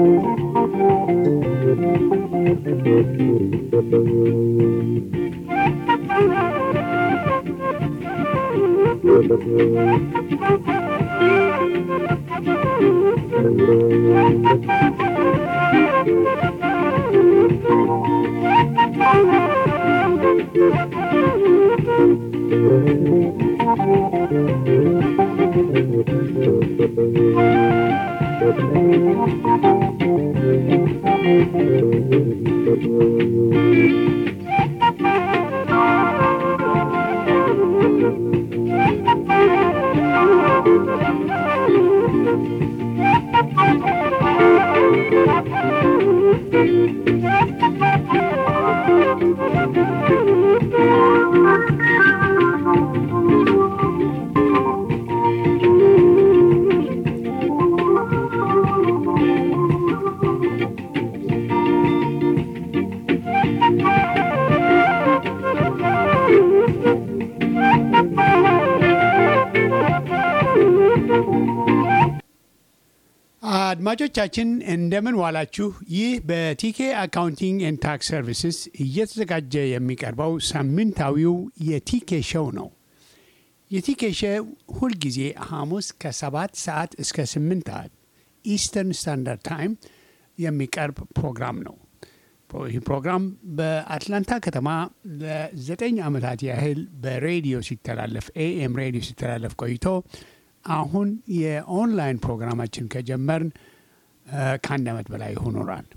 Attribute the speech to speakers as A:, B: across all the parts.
A: አድማጮቻችን እንደምን ዋላችሁ። ይህ በቲኬ አካውንቲንግ ኤንድ ታክስ ሰርቪስስ እየተዘጋጀ የሚቀርበው ሳምንታዊው የቲኬ ሾው ነው። የቲኬ ሾው ሁልጊዜ ሐሙስ ከሰባት ሰዓት እስከ ስምንት ሰዓት ኢስተርን ስታንዳርድ ታይም የሚቀርብ ፕሮግራም ነው። ይህ ፕሮግራም በአትላንታ ከተማ ለዘጠኝ ዓመታት ያህል በሬዲዮ ሲተላለፍ ኤኤም ሬዲዮ ሲተላለፍ ቆይቶ አሁን የኦንላይን ፕሮግራማችን ከጀመርን ከአንድ ዓመት በላይ ሆኖናል።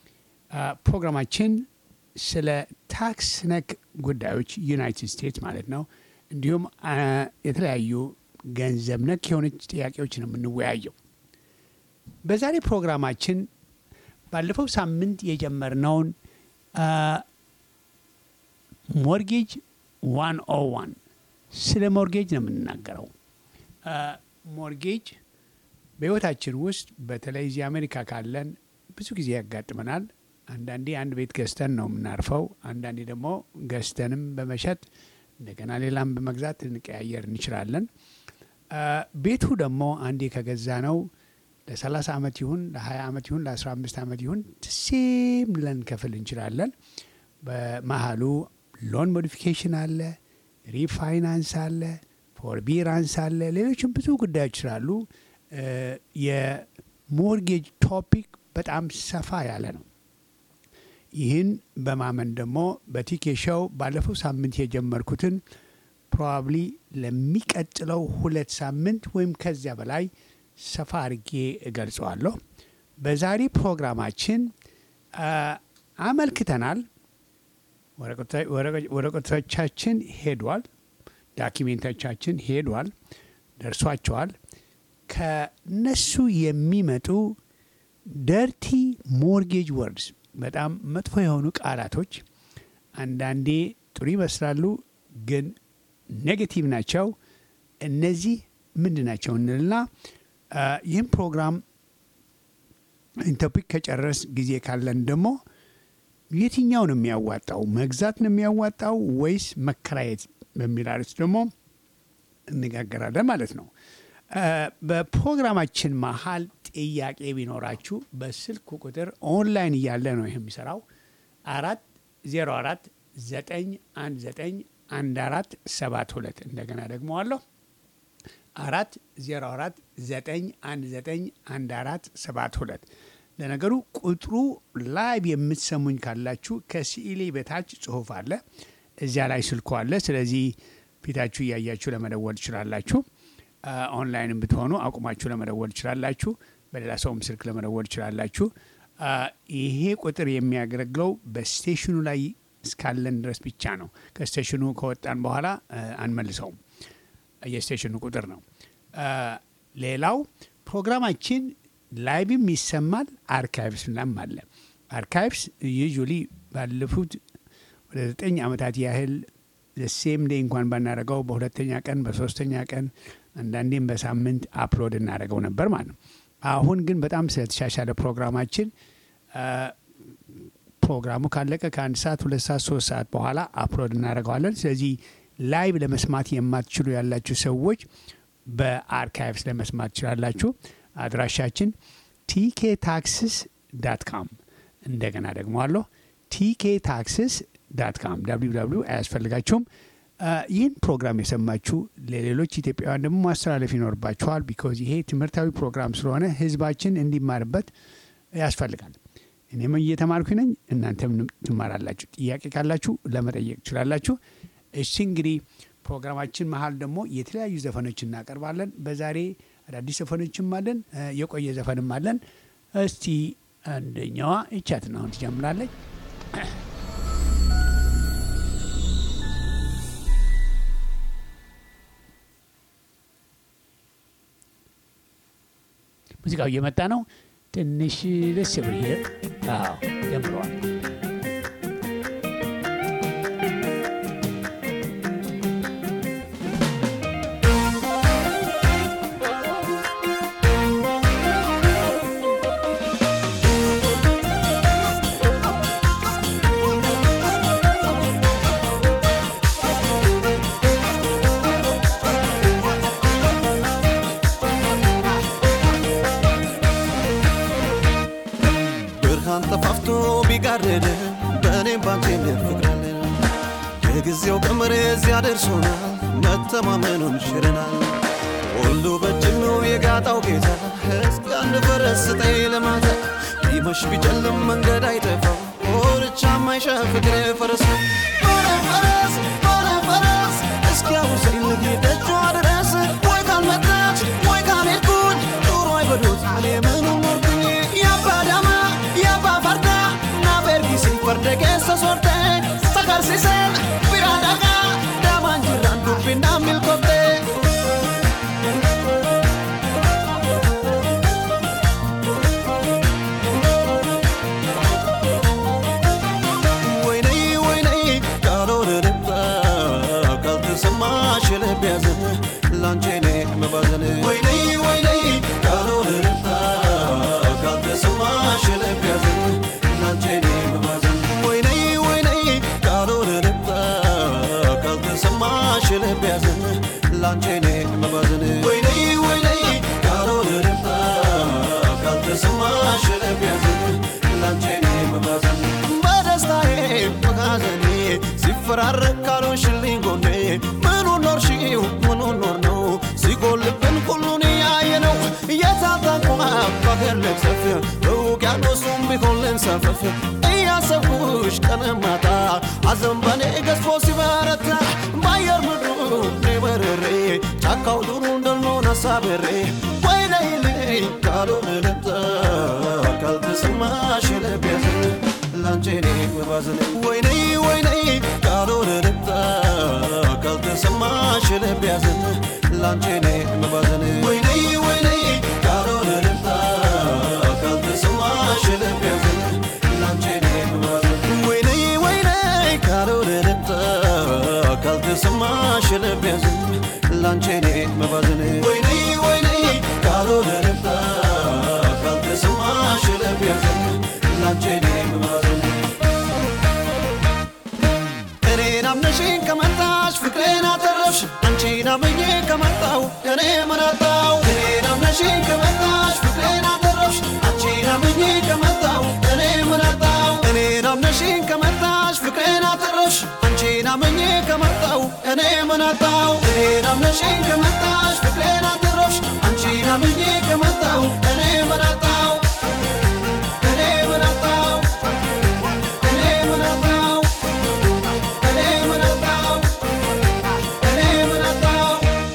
A: ፕሮግራማችን ስለ ታክስ ነክ ጉዳዮች ዩናይትድ ስቴትስ ማለት ነው፣ እንዲሁም የተለያዩ ገንዘብ ነክ የሆነች ጥያቄዎች ነው የምንወያየው። በዛሬ ፕሮግራማችን ባለፈው ሳምንት የጀመርነውን ሞርጌጅ ዋን ኦ ዋን ስለ ሞርጌጅ ነው የምንናገረው። ሞርጌጅ በሕይወታችን ውስጥ በተለይ እዚህ አሜሪካ ካለን ብዙ ጊዜ ያጋጥመናል። አንዳንዴ አንድ ቤት ገዝተን ነው የምናርፈው። አንዳንዴ ደግሞ ገዝተንም በመሸጥ እንደገና ሌላም በመግዛት ልንቀያየር እንችላለን። ቤቱ ደግሞ አንዴ ከገዛ ነው ለ30 ዓመት ይሁን ለ20 ዓመት ይሁን ለ15 ዓመት ይሁን ሴም ልንከፍል እንችላለን። በመሀሉ ሎን ሞዲፊኬሽን አለ፣ ሪፋይናንስ አለ ፎርቢራንስ አለ። ሌሎችም ብዙ ጉዳዮች ስላሉ የሞርጌጅ ቶፒክ በጣም ሰፋ ያለ ነው። ይህን በማመን ደግሞ በቲኬ ሾው ባለፈው ሳምንት የጀመርኩትን ፕሮባብሊ ለሚቀጥለው ሁለት ሳምንት ወይም ከዚያ በላይ ሰፋ አድርጌ እገልጸዋለሁ። በዛሬ ፕሮግራማችን አመልክተናል። ወረቀቶቻችን ሄዷል። ዳኪሜንቶቻችን ሄዷል፣ ደርሷቸዋል። ከነሱ የሚመጡ ደርቲ ሞርጌጅ ወርድስ በጣም መጥፎ የሆኑ ቃላቶች አንዳንዴ ጥሩ ይመስላሉ፣ ግን ኔጌቲቭ ናቸው። እነዚህ ምንድን ናቸው እንልና ይህም ፕሮግራም ቶፒክ ከጨረስ ጊዜ ካለን ደግሞ የትኛው ነው የሚያዋጣው? መግዛት ነው የሚያዋጣው ወይስ መከራየት በሚል አርዕስት ደግሞ እነጋገራለን ማለት ነው። በፕሮግራማችን መሀል ጥያቄ ቢኖራችሁ በስልክ ቁጥር ኦንላይን እያለ ነው ይህ የሚሰራው አራት ዜሮ አራት ዘጠኝ አንድ ዘጠኝ አንድ አራት ሰባት ሁለት እንደገና ደግሞ አለሁ አራት ዜሮ አራት ዘጠኝ አንድ ዘጠኝ አንድ አራት ሰባት ሁለት ለነገሩ ቁጥሩ ላይቭ የምትሰሙኝ ካላችሁ ከስኢሌ በታች ጽሁፍ አለ እዚያ ላይ ስልኩ አለ። ስለዚህ ፊታችሁ እያያችሁ ለመደወል ትችላላችሁ። ኦንላይንም ብትሆኑ አቁማችሁ ለመደወል ትችላላችሁ። በሌላ ሰውም ስልክ ለመደወል ትችላላችሁ። ይሄ ቁጥር የሚያገለግለው በስቴሽኑ ላይ እስካለን ድረስ ብቻ ነው። ከስቴሽኑ ከወጣን በኋላ አንመልሰውም። የስቴሽኑ ቁጥር ነው። ሌላው ፕሮግራማችን ላይቭም ይሰማል፣ አርካይቭስ ላም አለ። አርካይቭስ ዩዥሊ ባለፉት ወደ ዘጠኝ ዓመታት ያህል ሴም ዴይ እንኳን ባናደረገው በሁለተኛ ቀን በሶስተኛ ቀን አንዳንዴም በሳምንት አፕሎድ እናደረገው ነበር ማለት ነው። አሁን ግን በጣም ስለተሻሻለ ፕሮግራማችን ፕሮግራሙ ካለቀ ከአንድ ሰዓት ሁለት ሰዓት ሶስት ሰዓት በኋላ አፕሎድ እናደርገዋለን። ስለዚህ ላይቭ ለመስማት የማትችሉ ያላችሁ ሰዎች በአርካይቭስ ለመስማት ትችላላችሁ። አድራሻችን ቲኬ ታክስስ ዳት ካም እንደገና ደግሞ አለሁ ቲኬ ታክስስ ዳት ካም ደብሊው ደብሊው አያስፈልጋችሁም። ይህን ፕሮግራም የሰማችሁ ለሌሎች ኢትዮጵያውያን ደግሞ ማስተላለፍ ይኖርባችኋል። ቢኮዝ ይሄ ትምህርታዊ ፕሮግራም ስለሆነ ህዝባችን እንዲማርበት ያስፈልጋል። እኔም እየተማርኩ ነኝ፣ እናንተም ትማራላችሁ። ጥያቄ ካላችሁ ለመጠየቅ ትችላላችሁ። እሺ እንግዲህ ፕሮግራማችን መሀል ደግሞ የተለያዩ ዘፈኖች እናቀርባለን። በዛሬ አዳዲስ ዘፈኖችም አለን፣ የቆየ ዘፈንም አለን። እስቲ አንደኛዋ ይቻትን አሁን ትጀምራለች። ሙዚቃው እየመጣ ነው። ትንሽ ደስ ብር ጀምረዋል።
B: ብርሃን ጠፋፍቶ ቢጋረድ በእኔም ባንቴም ፍቅራለን የጊዜው ቀመር እዚያ ደርሶናል፣ መተማመኑን ሽረናል። ሁሉ በእጅም ነው የጋጣው ጌታ እስኪ አንድ ፈረስ ስጠኝ ለማታ ቢመሽ ቢጨልም መንገድ አይጠፋው ኦርቻ ማይሻ ፍቅር ፈረስ ነው ሆነ ፈረስ ሆነ ፈረስ እስኪ አውሰኝ ልጌደጇ ድረስ ወይ ካልመጣች ወይ ካልሄድኩኝ ኑሮ አይበዶት እኔ ምኑ ኖርኩኝ ያባዳማ ያባ ፈርዳ ናበርጊሲ ፈርደ keessa sorte sagarsiisen bira dhagaa daamaan jirraan dubbinaan milkoofte. ወይነይ ወይነይ ካልሆነ ልባ ካልተሰማሽ ልብ ያዘን ላንቺ እኔ መባዘን ወይነይ ወይነይ ካልሆነ ልባ ካልተሰማሽ ልብ ያዘን ላንቺ እኔ መባዘን ወይነይ ወይነይ ካልሆነ ልባ ካልተሰማሽ ልብ ያዘን ላንቺ እኔ መባዘን ወይነይ ወይነይ ካልሆነ ልባ ካልተሰማሽ ልብ ያዘን ላንቺ እኔ መባዘን በደስታዬ በሐዘኔ ሲፈራረቅ ካልሆንሽልኝ ጎኔ ምኑን ኖርሽው ምኑን ኖር ነው ሲጎልብን ሁሉን ያየ ነው የታጠቋ ባገር ልብሰፍ በውቅያኖሱም ቢሆን ልንሰፈፍ እያሰብኩሽ ቀን ማታ ሐዘን በኔ ገዝፎ ሲበረታ በአየር ምድሩ እኔ በርሬ ጫካው ዱሩ እንደልሆን አሳብሬ ወይነይልኝ ካልሆነ ልምጣ ካልተሰማሽ ልብ ያዘን ላንቺ እኔ መባዘን ወይነይ ወይነይ ካልሆነ ልምጣ ካልተሰማሽ ልብ ያዘን ላንቺ እኔ መባዘን ወይነይ ወይነይ ካልሆነ ልምጣ ካልተሰማሽ ልብ ያዘን ላንቺ እኔ መባዘን ወይነይ ወይነይ ካልሆነ ልምጣ ካልተሰማሽ ልብ ያዘን ላንቺ እኔ መባዘን ወይነይ ወይነይ ካልሆነ ልምጣ ካልተሰማሽ ልብ ያዘን ላንቺ እኔ መባዘን እኔን አምነሽኝ ከመጣሽ ፍቅሬን አተረፍሽ አንቺን አምኜ ከመጣው እኔ ምናጣው እኔን አምነሽኝ ከመጣሽ ፍቅሬን አተረፍሽ አንቺን አምኜ ከመጣው እኔ ምናጣው እኔን አምነሽኝ ከመጣሽ ፍቅሬን አተረፍሽ አንቺን አምኜ ከመጣው እኔ ምናጣው እኔን አምነሽኝ ከመጣሽ ፍቅሬን አተረፍሽ አንቺን አምኜ ከመጣው እኔ ምናጣው እኔ ምናጣው እኔ ምናጣው እኔ ምናጣው እኔ ምናጣው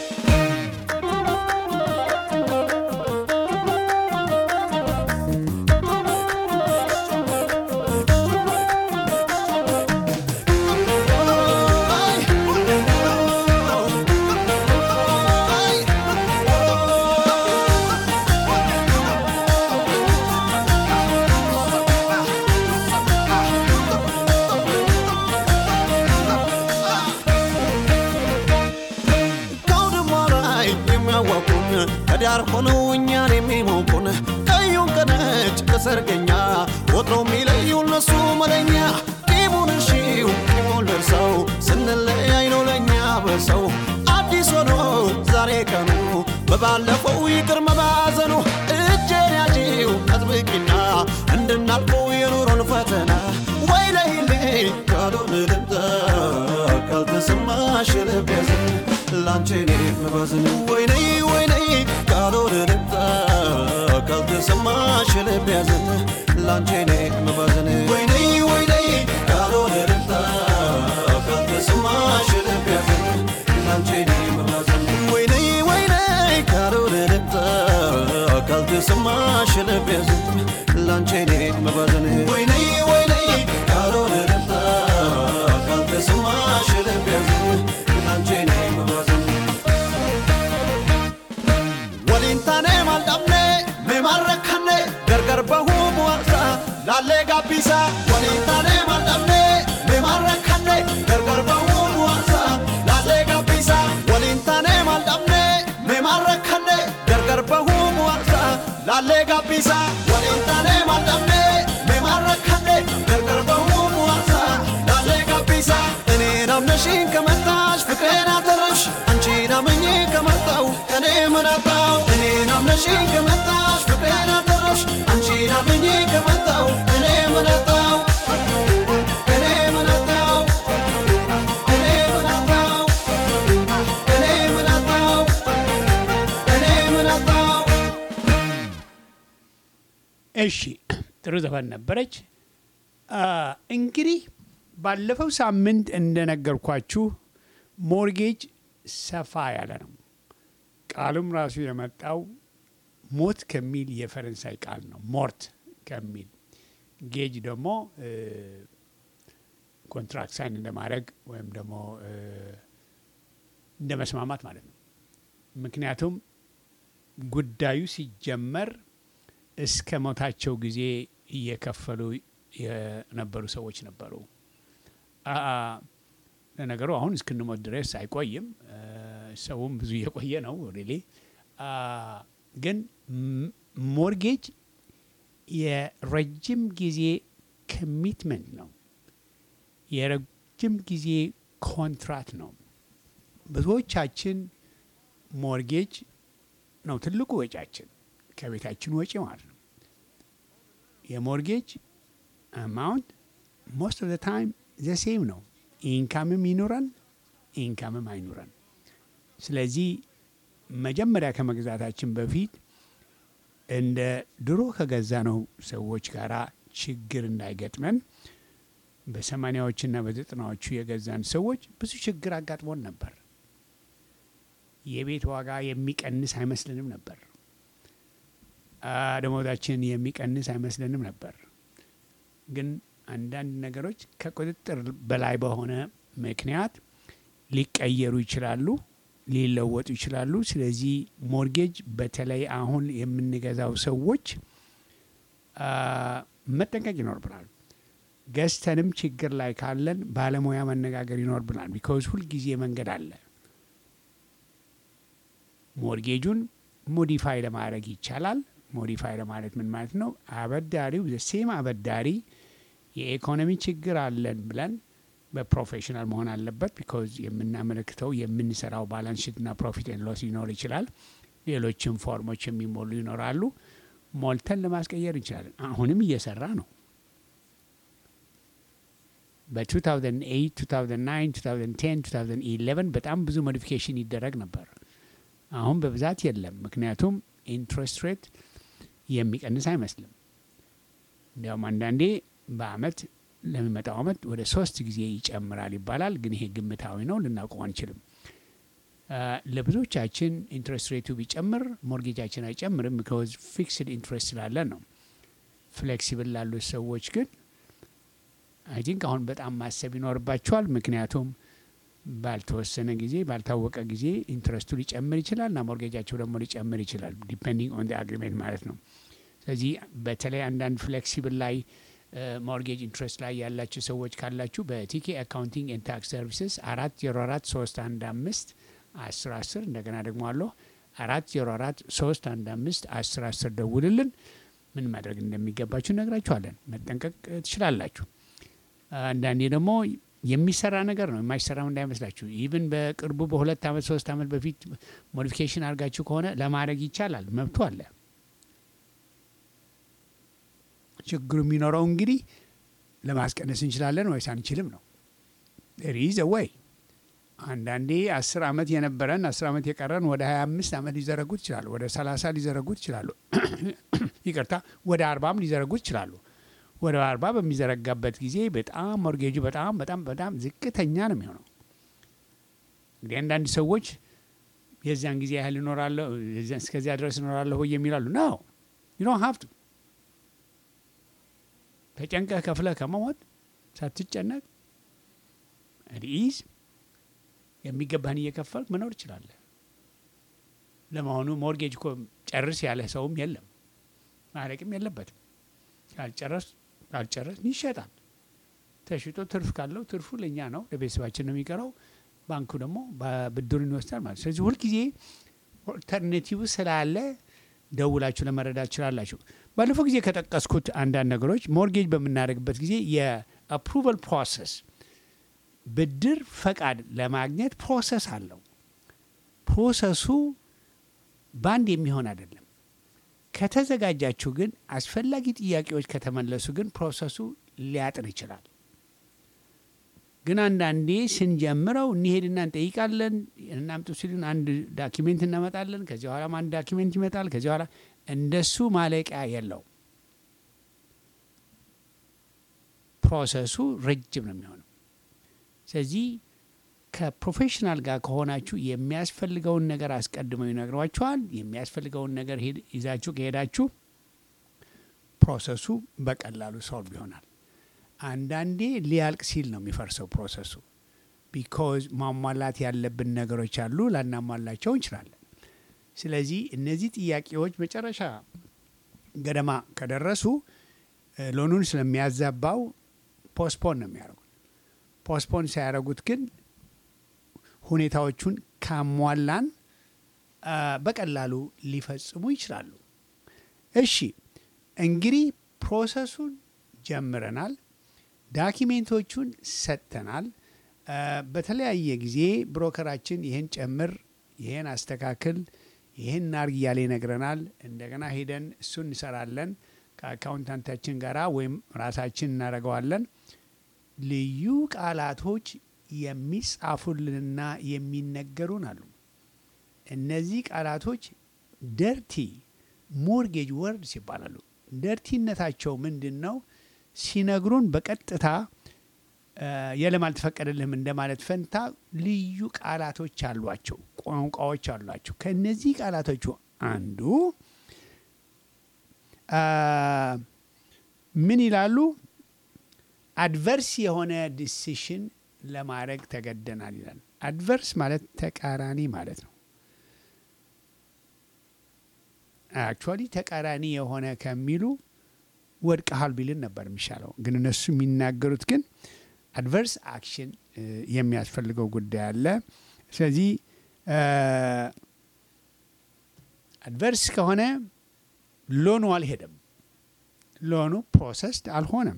B: ከአውድማ ላይ የሚያዋቁን ከዳር ሆነው እኛን የሚሞቁን ቀዩን ከነጭ ከሰርገኛ ወትሮ የሚለዩ እነሱ መለኛ ቂሙን እሺው ቂሙን ደርሰው ስንለያይ ነው ለእኛ በሰው አዲስ ሆኖ ዛሬ ቀኑ በባለፈው ይቅር መባዘኑ እጄን ያዢው አጥብቂና እንደ እንድናልፈው የኑሮን ፈተና ወይ ለይሌ ካልሆነ ልምጣ ካልተሰማሽ ልብ ያዘን ላንቺ እኔ መባዝን ወይ ነይ ወይ ነይ ካልሆነ ልምጣ ካልተሰማሽ ልብ ያዘን ላንቺ እኔ መባዝን ወይ ነይ ወይ ነይ ካልሆነ ልምጣ ካልተሰማሽ ልብ ያዘን ላንቺ እኔ መባዝን ወይ ነይ ወይ ነይ ካልሆነ ልምጣ ካልተሰማሽ ልብ ያዘን ላንቺ እኔ መባዝን ወይ ነይ ወይ ነይ ካልሆነ ልምጣ ካልተሰማሽ ልብ ያዘን ላንቺ እኔ መባዝን ወሊንታኔ ማልዳምኔ ሜማረካኔ ገርገር በሁ ሙዋሳ ላሌ ጋቢሳ ወሊንታኔ ማልዳምኔ ሜማረካኔ ገርገር በሁ ሙዋሳ ላሌ ጋቢሳ ወሊንታኔ ማልዳምኔ ሜማረካኔ ገርገር በሁ ሙዋሳ ላሌ ጋቢሳ ወሊንታኔ ማልዳምኔ ሜማረካኔ ገርገር በሁ ሙዋሳ ላሌ ጋቢሳ እኔን አምነሽኝ ከመጣሽ ፍቅሬን አተረፍሽ አንቺን አምኜ ከመጣው እኔ ምን አጣው እኔን አምነሽኝ ከመጣሽ ፍቅሬን አተረፍሽ አንቺን አምኜ ከመጣው እኔ ምን አጣው እኔ ምን አጣው እኔ ምን አጣው እኔ ምን አጣው እኔ ምን አጣው
A: እሺ ጥሩ ዘፈን ነበረች። አ፣ እንግዲህ ባለፈው ሳምንት እንደነገርኳችሁ ሞርጌጅ ሰፋ ያለ ነው። ቃሉም ራሱ የመጣው ሞት ከሚል የፈረንሳይ ቃል ነው። ሞርት ከሚል ጌጅ ደግሞ እ፣ ኮንትራክት ሳይን እንደማድረግ ወይም ደግሞ እ፣ እንደ መስማማት ማለት ነው። ምክንያቱም ጉዳዩ ሲጀመር እስከ ሞታቸው ጊዜ እየከፈሉ የነበሩ ሰዎች ነበሩ። አ ለነገሩ አሁን እስክንሞት ድረስ አይቆይም። እ፣ ሰውም ብዙ እየቆየ ነው ሪሊ ግን ም- ሞርጌጅ የረጅም ጊዜ ኮሚትመንት ነው። የረጅም ጊዜ ኮንትራት ነው። ብዙዎቻችን ሞርጌጅ ነው ትልቁ ወጪያችን ከቤታችን ወጪ ማለት ነው። የሞርጌጅ አማውንት ሞስት ኦፍ ዘ ታይም ዘ ሴም ነው። ኢንካምም ይኑረን ኢንካምም አይኑረን። ስለዚህ መጀመሪያ ከመግዛታችን በፊት እንደ ድሮ ከገዛ ነው ሰዎች ጋር ችግር እንዳይገጥመን በሰማኒያዎችና በዘጠናዎቹ የገዛን ሰዎች ብዙ ችግር አጋጥሞን ነበር። የቤት ዋጋ የሚቀንስ አይመስልንም ነበር። አ፣ ደሞዛችን የሚቀንስ አይመስልንም ነበር። ግን አንዳንድ ነገሮች ከቁጥጥር በላይ በሆነ ምክንያት ሊቀየሩ ይችላሉ፣ ሊለወጡ ይችላሉ። ስለዚህ ሞርጌጅ በተለይ አሁን የምንገዛው ሰዎች አ፣ መጠንቀቅ ይኖርብናል። ገዝተንም ችግር ላይ ካለን ባለሙያ መነጋገር ይኖርብናል። ቢካዝ ሁልጊዜ መንገድ አለ። ሞርጌጁን ሞዲፋይ ለማድረግ ይቻላል። ሞዲፋይ ለማለት ምን ማለት ነው? አበዳሪው ሴም አበዳሪ የኢኮኖሚ ችግር አለን ብለን በፕሮፌሽናል መሆን አለበት። ቢኮዝ የምናመለክተው የምንሰራው ባላንስ ሺትና ፕሮፊት ኤንድ ሎስ ሊኖር ይችላል። ሌሎችም ፎርሞች የሚሞሉ ይኖራሉ። ሞልተን ለማስቀየር እንችላለን። አሁንም እየሰራ ነው። በ2008 2009 2010 2011 በጣም ብዙ ሞዲፊኬሽን ይደረግ ነበር። አሁን በብዛት የለም። ምክንያቱም ኢንትረስት ሬት የሚቀንስ አይመስልም። እንዲያውም አንዳንዴ በአመት ለሚመጣው አመት ወደ ሶስት ጊዜ ይጨምራል ይባላል። ግን ይሄ ግምታዊ ነው፣ ልናውቀው አንችልም። አ፣ ለብዙዎቻችን ኢንትረስት ሬቱ ቢጨምር ሞርጌጃችን አይጨምርም። ቢካዝ ፊክስድ ኢንትረስት ስላለን ነው። ፍሌክሲብል ላሉት ሰዎች ግን አይ ቲንክ አሁን በጣም ማሰብ ይኖርባቸዋል። ምክንያቱም ባልተወሰነ ጊዜ ባልታወቀ ጊዜ ኢንትረስቱ ሊጨምር ይችላል እና ሞርጌጃቸው ደግሞ ሊጨምር ይችላል ዲፔንዲንግ ኦን አግሪሜንት ማለት ነው። ስለዚህ በተለይ አንዳንድ ፍሌክሲብል ላይ ሞርጌጅ ኢንትረስት ላይ ያላችሁ ሰዎች ካላችሁ በቲኬ አካውንቲንግ ኤንድ ታክስ ሰርቪስስ አራት ዜሮ አራት ሶስት አንድ አምስት አስር አስር እንደገና ደግሞ አለሁ አራት ዜሮ አራት ሶስት አንድ አምስት አስር አስር ደውልልን። ምን ማድረግ እንደሚገባችሁ ነግራችኋለን። መጠንቀቅ ትችላላችሁ። አንዳንዴ ደግሞ የሚሰራ ነገር ነው፣ የማይሰራም እንዳይመስላችሁ። ኢቭን በቅርቡ በሁለት አመት ሶስት አመት በፊት ሞዲፊኬሽን አድርጋችሁ ከሆነ ለማድረግ ይቻላል፣ መብቱ አለ። ችግሩ የሚኖረው እንግዲህ ለማስቀነስ እንችላለን ወይስ አንችልም ነው። ሪዝ ወይ አንዳንዴ አስር ዓመት የነበረን አስር ዓመት የቀረን ወደ ሀያ አምስት ዓመት ሊዘረጉት ይችላሉ። ወደ ሰላሳ ሊዘረጉት ይችላሉ። ይቅርታ ወደ አርባም ሊዘረጉት ይችላሉ። ወደ አርባ በሚዘረጋበት ጊዜ በጣም ሞርጌጁ በጣም በጣም በጣም ዝቅተኛ ነው የሚሆነው። እንግዲህ አንዳንድ ሰዎች የዚያን ጊዜ ያህል እኖራለሁ እስከዚያ ድረስ እኖራለሁ ወይ የሚላሉ ነው ዩ ዶንት ሃቭ ቱ ተጨንቀህ ከፍለህ ከመሞት ሳትጨነቅ ሪኢዝ የሚገባህን እየከፈልክ መኖር ትችላለህ። ለመሆኑ ሞርጌጅ እኮ ጨርስ ያለህ ሰውም የለም፣ ማለቅም የለበትም። ካልጨረስ ካልጨረስ ይሸጣል። ተሽጦ ትርፍ ካለው ትርፉ ለእኛ ነው፣ ለቤተሰባችን ነው የሚቀረው። ባንኩ ደግሞ ብድሩን ይወስዳል ማለት። ስለዚህ ሁልጊዜ ኦልተርኔቲቭ ስላለ ደውላችሁ ለመረዳት ትችላላችሁ። ባለፈው ጊዜ ከጠቀስኩት አንዳንድ ነገሮች ሞርጌጅ በምናደርግበት ጊዜ የአፕሩቫል ፕሮሰስ ብድር ፈቃድ ለማግኘት ፕሮሰስ አለው። ፕሮሰሱ በአንድ የሚሆን አይደለም። ከተዘጋጃችሁ ግን አስፈላጊ ጥያቄዎች ከተመለሱ ግን ፕሮሰሱ ሊያጥር ይችላል። ግን አንዳንዴ ስንጀምረው እንሄድና እንጠይቃለን። እናምጡ ሲሉን አንድ ዳኪሜንት እናመጣለን። ከዚህ በኋላም አንድ ዳኪሜንት ይመጣል። ከዚህ በኋላ እንደሱ ማለቂያ የለው። ፕሮሰሱ ረጅም ነው የሚሆነው። ስለዚህ ከፕሮፌሽናል ጋር ከሆናችሁ የሚያስፈልገውን ነገር አስቀድመው ይነግሯችኋል። የሚያስፈልገውን ነገር ይዛችሁ ከሄዳችሁ ፕሮሰሱ በቀላሉ ሶልቭ ይሆናል። አንዳንዴ ሊያልቅ ሲል ነው የሚፈርሰው ፕሮሰሱ። ቢኮዝ ማሟላት ያለብን ነገሮች አሉ፣ ላናሟላቸው እንችላለን። ስለዚህ እነዚህ ጥያቄዎች መጨረሻ ገደማ ከደረሱ ሎኑን ስለሚያዛባው ፖስፖን ነው የሚያደርጉት። ፖስፖን ሳያደርጉት ግን ሁኔታዎቹን ካሟላን በቀላሉ ሊፈጽሙ ይችላሉ። እሺ እንግዲህ ፕሮሰሱን ጀምረናል። ዳኪሜንቶቹን ሰጥተናል። በተለያየ ጊዜ ብሮከራችን ይህን ጨምር፣ ይህን አስተካክል፣ ይህን ናርግ እያለ ይነግረናል። እንደገና ሄደን እሱን እንሰራለን ከአካውንታንታችን ጋራ ወይም ራሳችን እናደርገዋለን። ልዩ ቃላቶች የሚጻፉልንና የሚነገሩን አሉ። እነዚህ ቃላቶች ደርቲ ሞርጌጅ ወርድስ ይባላሉ። ደርቲነታቸው ምንድን ነው? ሲነግሩን በቀጥታ የለም አልተፈቀደልህም እንደማለት ፈንታ ልዩ ቃላቶች አሏቸው፣ ቋንቋዎች አሏቸው። ከእነዚህ ቃላቶቹ አንዱ ምን ይላሉ? አድቨርስ የሆነ ዲሲሽን ለማድረግ ተገደናል ይላል። አድቨርስ ማለት ተቃራኒ ማለት ነው። አክቹዋሊ ተቃራኒ የሆነ ከሚሉ ወድቀሃል ቢልን ነበር የሚሻለው። ግን እነሱ የሚናገሩት ግን አድቨርስ አክሽን የሚያስፈልገው ጉዳይ አለ። ስለዚህ አድቨርስ ከሆነ ሎኑ አልሄደም፣ ሎኑ ፕሮሰስድ አልሆነም።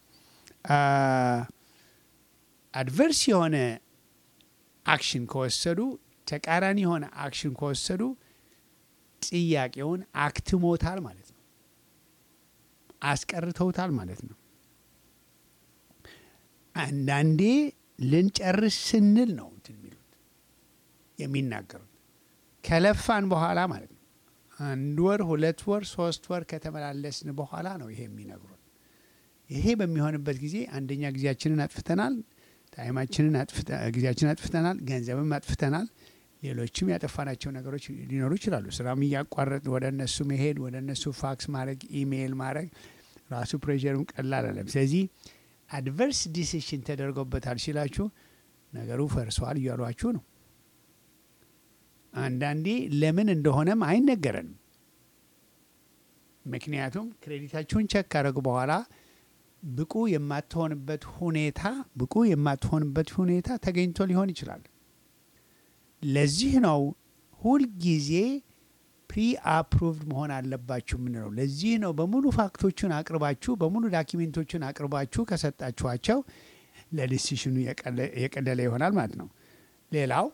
A: አድቨርስ የሆነ አክሽን ከወሰዱ ተቃራኒ የሆነ አክሽን ከወሰዱ ጥያቄውን አክትሞታል ማለት ነው፣ አስቀርተውታል ማለት ነው። አንዳንዴ ልንጨርስ ስንል ነው እንትን የሚሉት የሚናገሩት ከለፋን በኋላ ማለት ነው። አንድ ወር፣ ሁለት ወር፣ ሶስት ወር ከተመላለስን በኋላ ነው ይሄ የሚነግሩን። ይሄ በሚሆንበት ጊዜ አንደኛ ጊዜያችንን አጥፍተናል፣ ታይማችንን ጊዜያችንን አጥፍተናል፣ ገንዘብም አጥፍተናል። ሌሎችም ያጠፋናቸው ነገሮች ሊኖሩ ይችላሉ። ስራም እያቋረጥ ወደ እነሱ መሄድ፣ ወደ እነሱ ፋክስ ማድረግ፣ ኢሜይል ማድረግ ራሱ ፕሬሸሩም ቀላል አለም። ስለዚህ አድቨርስ ዲሲሽን ተደርጎበታል ሲላችሁ ነገሩ ፈርሰዋል እያሏችሁ ነው። አንዳንዴ ለምን እንደሆነም አይነገረንም። ምክንያቱም ክሬዲታችሁን ቸክ ካደረጉ በኋላ ብቁ የማትሆንበት ሁኔታ ብቁ የማትሆንበት ሁኔታ ተገኝቶ ሊሆን ይችላል። ለዚህ ነው ሁልጊዜ ፕሪ አፕሩቭድ መሆን አለባችሁ የምንለው። ለዚህ ነው በሙሉ ፋክቶቹን አቅርባችሁ በሙሉ ዳኪሜንቶቹን አቅርባችሁ ከሰጣችኋቸው ለዲሲሽኑ የቀለለ ይሆናል ማለት ነው። ሌላው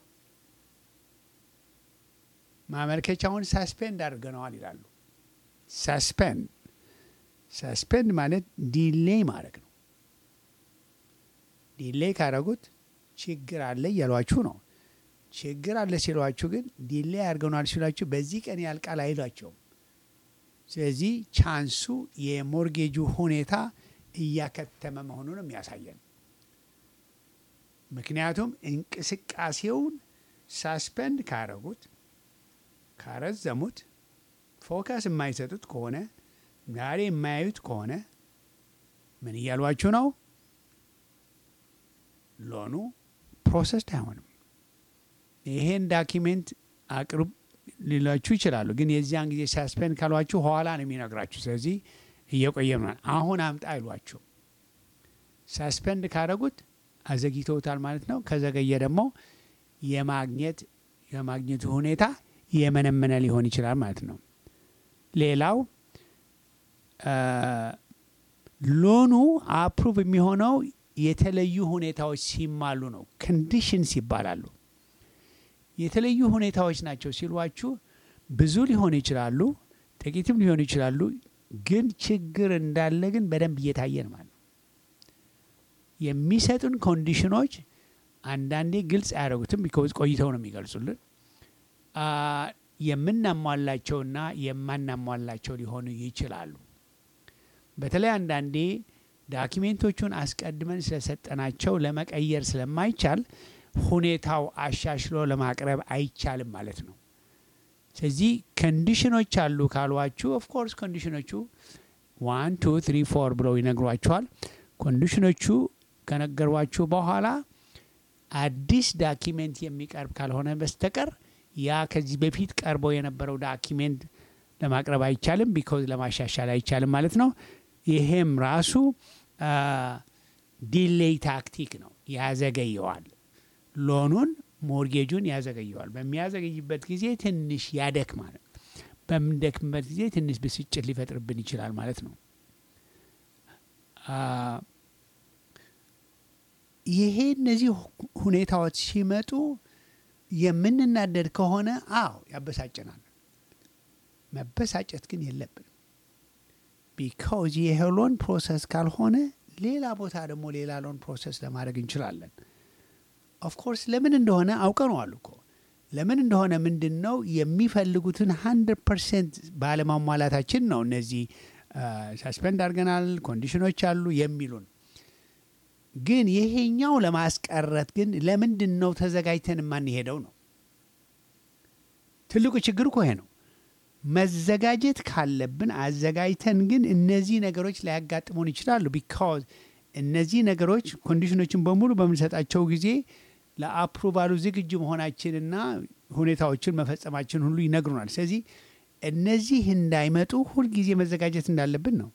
A: ማመልከቻውን ሳስፔንድ አድርገነዋል ይላሉ። ሳስፔንድ ሰስፔንድ ማለት ዲሌይ ማድረግ ነው። ዲሌይ ካደረጉት ችግር አለ እያሏችሁ ነው። ችግር አለ ሲሏችሁ ግን ዲሌይ አድርገናል ሲሏችሁ በዚህ ቀን ያልቃል አይሏቸውም። ስለዚህ ቻንሱ የሞርጌጁ ሁኔታ እያከተመ መሆኑን የሚያሳየን ምክንያቱም እንቅስቃሴውን ሳስፔንድ ካረጉት ካረዘሙት ፎከስ የማይሰጡት ከሆነ ዛሬ የማያዩት ከሆነ ምን እያሏችሁ ነው? ሎኑ ፕሮሰስድ አይሆንም። ይሄን ዳኪሜንት አቅርብ ሊሏችሁ ይችላሉ። ግን የዚያን ጊዜ ሳስፔንድ ካሏችሁ ኋላ ነው የሚነግራችሁ። ስለዚህ እየቆየ ነው። አሁን አምጣ አይሏችሁ። ሳስፔንድ ካረጉት አዘግይተውታል ማለት ነው። ከዘገየ ደግሞ የማግኘት የማግኘቱ ሁኔታ የመነመነ ሊሆን ይችላል ማለት ነው። ሌላው ሎኑ አፕሩቭ የሚሆነው የተለዩ ሁኔታዎች ሲማሉ ነው። ኮንዲሽንስ ይባላሉ። የተለዩ ሁኔታዎች ናቸው ሲሏችሁ ብዙ ሊሆኑ ይችላሉ፣ ጥቂትም ሊሆኑ ይችላሉ። ግን ችግር እንዳለ ግን በደንብ እየታየን ማለት ነው። የሚሰጡን ኮንዲሽኖች አንዳንዴ ግልጽ አያደርጉትም፣ ቢኮዝ ቆይተው ነው የሚገልጹልን። የምናሟላቸውና የማናሟላቸው ሊሆኑ ይችላሉ። በተለይ አንዳንዴ ዳኪሜንቶቹን አስቀድመን ስለሰጠናቸው ለመቀየር ስለማይቻል ሁኔታው አሻሽሎ ለማቅረብ አይቻልም ማለት ነው። ስለዚህ ኮንዲሽኖች አሉ ካሏችሁ፣ ኦፍኮርስ ኮንዲሽኖቹ ዋን ቱ ትሪ ፎር ብለው ይነግሯችኋል። ኮንዲሽኖቹ ከነገሯችሁ በኋላ አዲስ ዳኪሜንት የሚቀርብ ካልሆነ በስተቀር ያ ከዚህ በፊት ቀርቦ የነበረው ዳኪሜንት ለማቅረብ አይቻልም፣ ቢኮዝ ለማሻሻል አይቻልም ማለት ነው። ይሄም ራሱ ዲሌይ ታክቲክ ነው፣ ያዘገየዋል። ሎኑን ሞርጌጁን ያዘገየዋል። በሚያዘገይበት ጊዜ ትንሽ ያደክማል። በምንደክምበት ጊዜ ትንሽ ብስጭት ሊፈጥርብን ይችላል ማለት ነው። ይሄ እነዚህ ሁኔታዎች ሲመጡ የምንናደድ ከሆነ አዎ ያበሳጨናል። መበሳጨት ግን የለብንም። ቢካውዝ ይሄ ሎን ፕሮሰስ ካልሆነ ሌላ ቦታ ደግሞ ሌላ ሎን ፕሮሰስ ለማድረግ እንችላለን። ኦፍኮርስ ለምን እንደሆነ አውቀነዋል እኮ ለምን እንደሆነ ምንድን ነው የሚፈልጉትን ሀንድረድ ፐርሰንት ባለማሟላታችን ነው። እነዚህ ሳስፔንድ አድርገናል፣ ኮንዲሽኖች አሉ የሚሉን ግን ይሄኛው ለማስቀረት ግን ለምንድን ነው ተዘጋጅተን የማንሄደው ነው ትልቁ ችግር እኮ ይሄ ነው። መዘጋጀት ካለብን አዘጋጅተን ግን እነዚህ ነገሮች ሊያጋጥሙን ይችላሉ። ቢካዝ እነዚህ ነገሮች ኮንዲሽኖችን በሙሉ በምንሰጣቸው ጊዜ ለአፕሩቫሉ ዝግጁ መሆናችንና ሁኔታዎችን መፈጸማችን ሁሉ ይነግሩናል። ስለዚህ እነዚህ እንዳይመጡ ሁልጊዜ መዘጋጀት እንዳለብን ነው።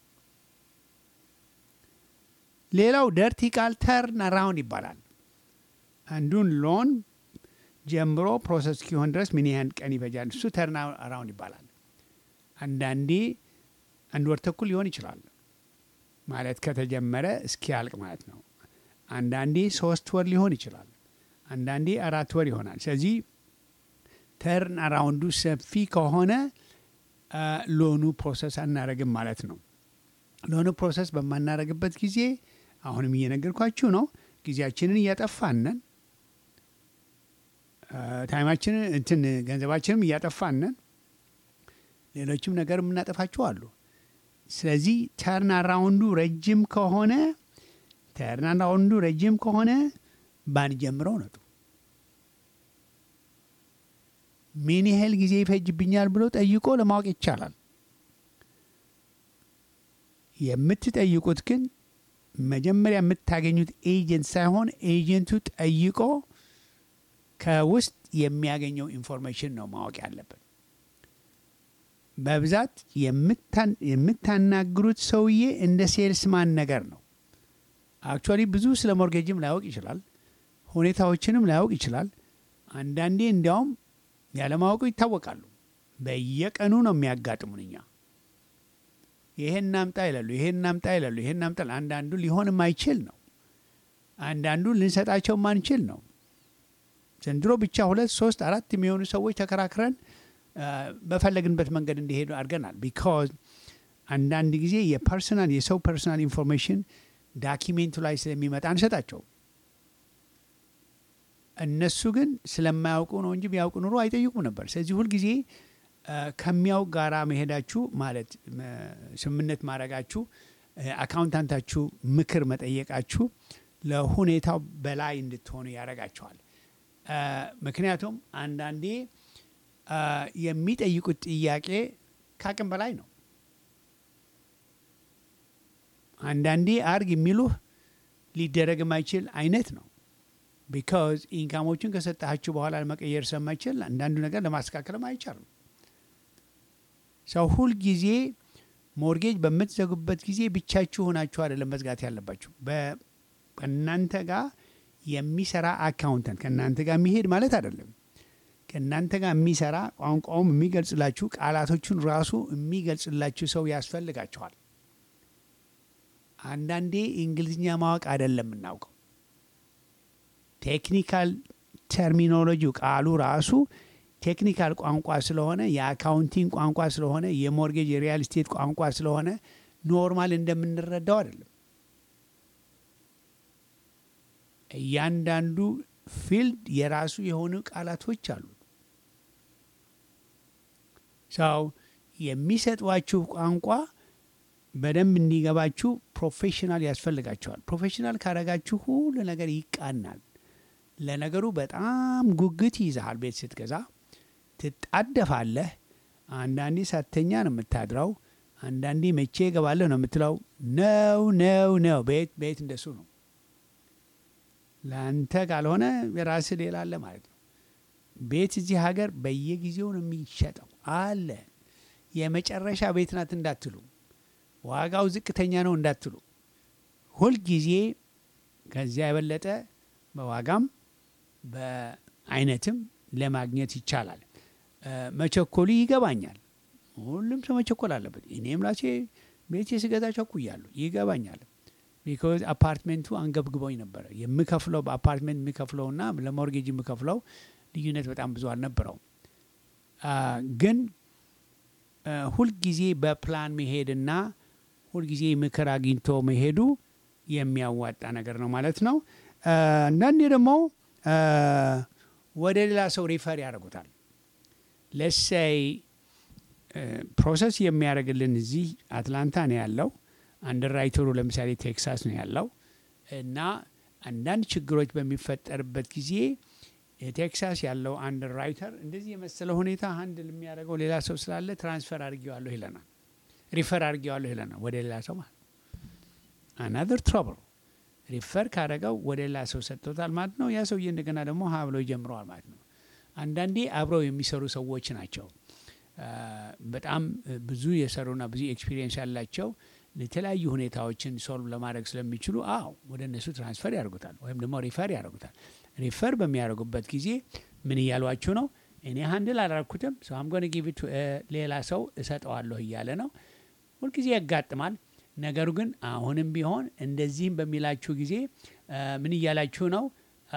A: ሌላው ደርቲ ቃል ተርን አራውንድ ይባላል። አንዱን ሎን ጀምሮ ፕሮሰስ እስኪሆን ድረስ ምን ያህል ቀን ይፈጃል? እሱ ተርን አራውንድ ይባላል። አንዳንዴ አንድ ወር ተኩል ሊሆን ይችላል ማለት ከተጀመረ እስኪያልቅ ማለት ነው። አንዳንዴ ሶስት ወር ሊሆን ይችላል። አንዳንዴ አራት ወር ይሆናል። ስለዚህ ተርን አራውንዱ ሰፊ ከሆነ ሎኑ ፕሮሰስ አናረግም ማለት ነው። ሎኑ ፕሮሰስ በማናረግበት ጊዜ አሁንም እየነገርኳችሁ ነው፣ ጊዜያችንን እያጠፋነን ታይማችንን እንትን ገንዘባችንም እያጠፋነን ሌሎችም ነገር የምናጠፋቸው አሉ። ስለዚህ ተርን አራውንዱ ረጅም ከሆነ ተርን አራውንዱ ረጅም ከሆነ ባንጀምረው ነጡ። ምን ያህል ጊዜ ይፈጅብኛል ብሎ ጠይቆ ለማወቅ ይቻላል። የምትጠይቁት ግን መጀመሪያ የምታገኙት ኤጀንት ሳይሆን ኤጀንቱ ጠይቆ ከውስጥ የሚያገኘው ኢንፎርሜሽን ነው ማወቅ ያለብን። በብዛት የምታናግሩት ሰውዬ እንደ ሴልስማን ነገር ነው። አክቹዋሊ ብዙ ስለ ሞርጌጅም ላያውቅ ይችላል፣ ሁኔታዎችንም ላያውቅ ይችላል። አንዳንዴ እንዲያውም ያለማወቁ ይታወቃሉ። በየቀኑ ነው የሚያጋጥሙን እኛ ይሄን ናምጣ ይላሉ፣ ይሄን ናምጣ ይላሉ፣ ይሄን ናምጣ። አንዳንዱ ሊሆን የማይችል ነው። አንዳንዱ ልንሰጣቸው ማንችል ነው። ዘንድሮ ብቻ ሁለት ሶስት አራት የሚሆኑ ሰዎች ተከራክረን በፈለግንበት መንገድ እንዲሄዱ አድርገናል። ቢካዝ አንዳንድ ጊዜ የፐርሰናል የሰው ፐርሰናል ኢንፎርሜሽን ዳኪሜንቱ ላይ ስለሚመጣ አንሰጣቸውም። እነሱ ግን ስለማያውቁ ነው እንጂ ቢያውቁ ኑሮ አይጠይቁም ነበር። ስለዚህ ሁልጊዜ ከሚያውቅ ጋራ መሄዳችሁ ማለት ስምምነት ማድረጋችሁ አካውንታንታችሁ ምክር መጠየቃችሁ ለሁኔታው በላይ እንድትሆኑ ያደርጋቸዋል። ምክንያቱም አንዳንዴ የሚጠይቁት ጥያቄ ከአቅም በላይ ነው። አንዳንዴ አርግ የሚሉህ ሊደረግ የማይችል አይነት ነው። ቢካዝ ኢንካሞችን ከሰጣችሁ በኋላ መቀየር ስለማይችል አንዳንዱ ነገር ለማስተካከልም አይቻልም። ሰው ሁል ጊዜ ሞርጌጅ በምትዘጉበት ጊዜ ብቻችሁ ሆናችሁ አይደለም መዝጋት ያለባችሁ። ከእናንተ ጋር የሚሰራ አካውንተንት ከእናንተ ጋር የሚሄድ ማለት አይደለም። ከእናንተ ጋር የሚሰራ ቋንቋውም የሚገልጽላችሁ ቃላቶቹን ራሱ የሚገልጽላችሁ ሰው ያስፈልጋችኋል። አንዳንዴ እንግሊዝኛ ማወቅ አይደለም የምናውቀው ቴክኒካል ተርሚኖሎጂው ቃሉ ራሱ ቴክኒካል ቋንቋ ስለሆነ የአካውንቲንግ ቋንቋ ስለሆነ የሞርጌጅ የሪያል ስቴት ቋንቋ ስለሆነ ኖርማል እንደምንረዳው አይደለም። እያንዳንዱ ፊልድ የራሱ የሆኑ ቃላቶች አሉት። ሰው የሚሰጧችሁ ቋንቋ በደንብ እንዲገባችሁ ፕሮፌሽናል ያስፈልጋቸዋል። ፕሮፌሽናል ካረጋችሁ ሁሉ ነገር ይቃናል። ለነገሩ በጣም ጉጉት ይይዛሃል። ቤት ስትገዛ ትጣደፋለህ። አንዳንዴ ሳተኛ ነው የምታድረው። አንዳንዴ መቼ እገባለሁ ነው የምትለው። ነው ነው ነው ቤት ቤት እንደሱ ነው። ለአንተ ካልሆነ የራስህ ሌላ አለ ማለት ነው። ቤት እዚህ ሀገር በየጊዜው ነው የሚሸጠው አለ። የመጨረሻ ቤት ናት እንዳትሉ፣ ዋጋው ዝቅተኛ ነው እንዳትሉ፣ ሁልጊዜ ከዚያ የበለጠ በዋጋም በአይነትም ለማግኘት ይቻላል። መቸኮሉ ይገባኛል። ሁሉም ሰው መቸኮል አለበት። እኔም ራሴ ቤቴ ስገዛ ቸኩያለሁ፣ ይገባኛል። ቢኮዝ አፓርትሜንቱ አንገብግቦኝ ነበረ። የምከፍለው በአፓርትሜንት የምከፍለውና ለሞርጌጅ የምከፍለው ልዩነት በጣም ብዙ አልነበረውም። ግን ሁልጊዜ በፕላን መሄድና ሁልጊዜ ምክር አግኝቶ መሄዱ የሚያዋጣ ነገር ነው ማለት ነው። አንዳንዴ ደግሞ ወደ ሌላ ሰው ሪፈር ያደርጉታል። ለሳይ ፕሮሰስ የሚያደርግልን እዚህ አትላንታ ነው ያለው። አንደርራይተሩ ለምሳሌ ቴክሳስ ነው ያለው እና አንዳንድ ችግሮች በሚፈጠርበት ጊዜ ቴክሳስ ያለው አንደርራይተር እንደዚህ የመሰለ ሁኔታ አንድል የሚያደርገው ሌላ ሰው ስላለ ትራንስፈር አድርጌዋለሁ ይለናል፣ ሪፈር አድርጌዋለሁ ይለናል ወደ ሌላ ሰው ማለት አናዘር ትሮብል ሪፈር ካደረገው ወደ ሌላ ሰው ሰጥቶታል ማለት ነው። ያ ሰውዬ እንደገና ደግሞ ሀ ብሎ ይጀምረዋል ማለት ነው። አንዳንዴ አብረው የሚሰሩ ሰዎች ናቸው በጣም ብዙ የሰሩና ብዙ ኤክስፒሪየንስ ያላቸው የተለያዩ ሁኔታዎችን ሶልቭ ለማድረግ ስለሚችሉ አዎ ወደ እነሱ ትራንስፈር ያደርጉታል ወይም ደግሞ ሪፈር ያደርጉታል። ሪፈር በሚያደርጉበት ጊዜ ምን እያሏችሁ ነው? እኔ ሀንድል አላረኩትም ሰው አምጎን ጊቪት ሌላ ሰው እሰጠዋለሁ እያለ ነው። ሁልጊዜ ያጋጥማል። ነገሩ ግን አሁንም ቢሆን እንደዚህም በሚላችሁ ጊዜ ምን እያላችሁ ነው?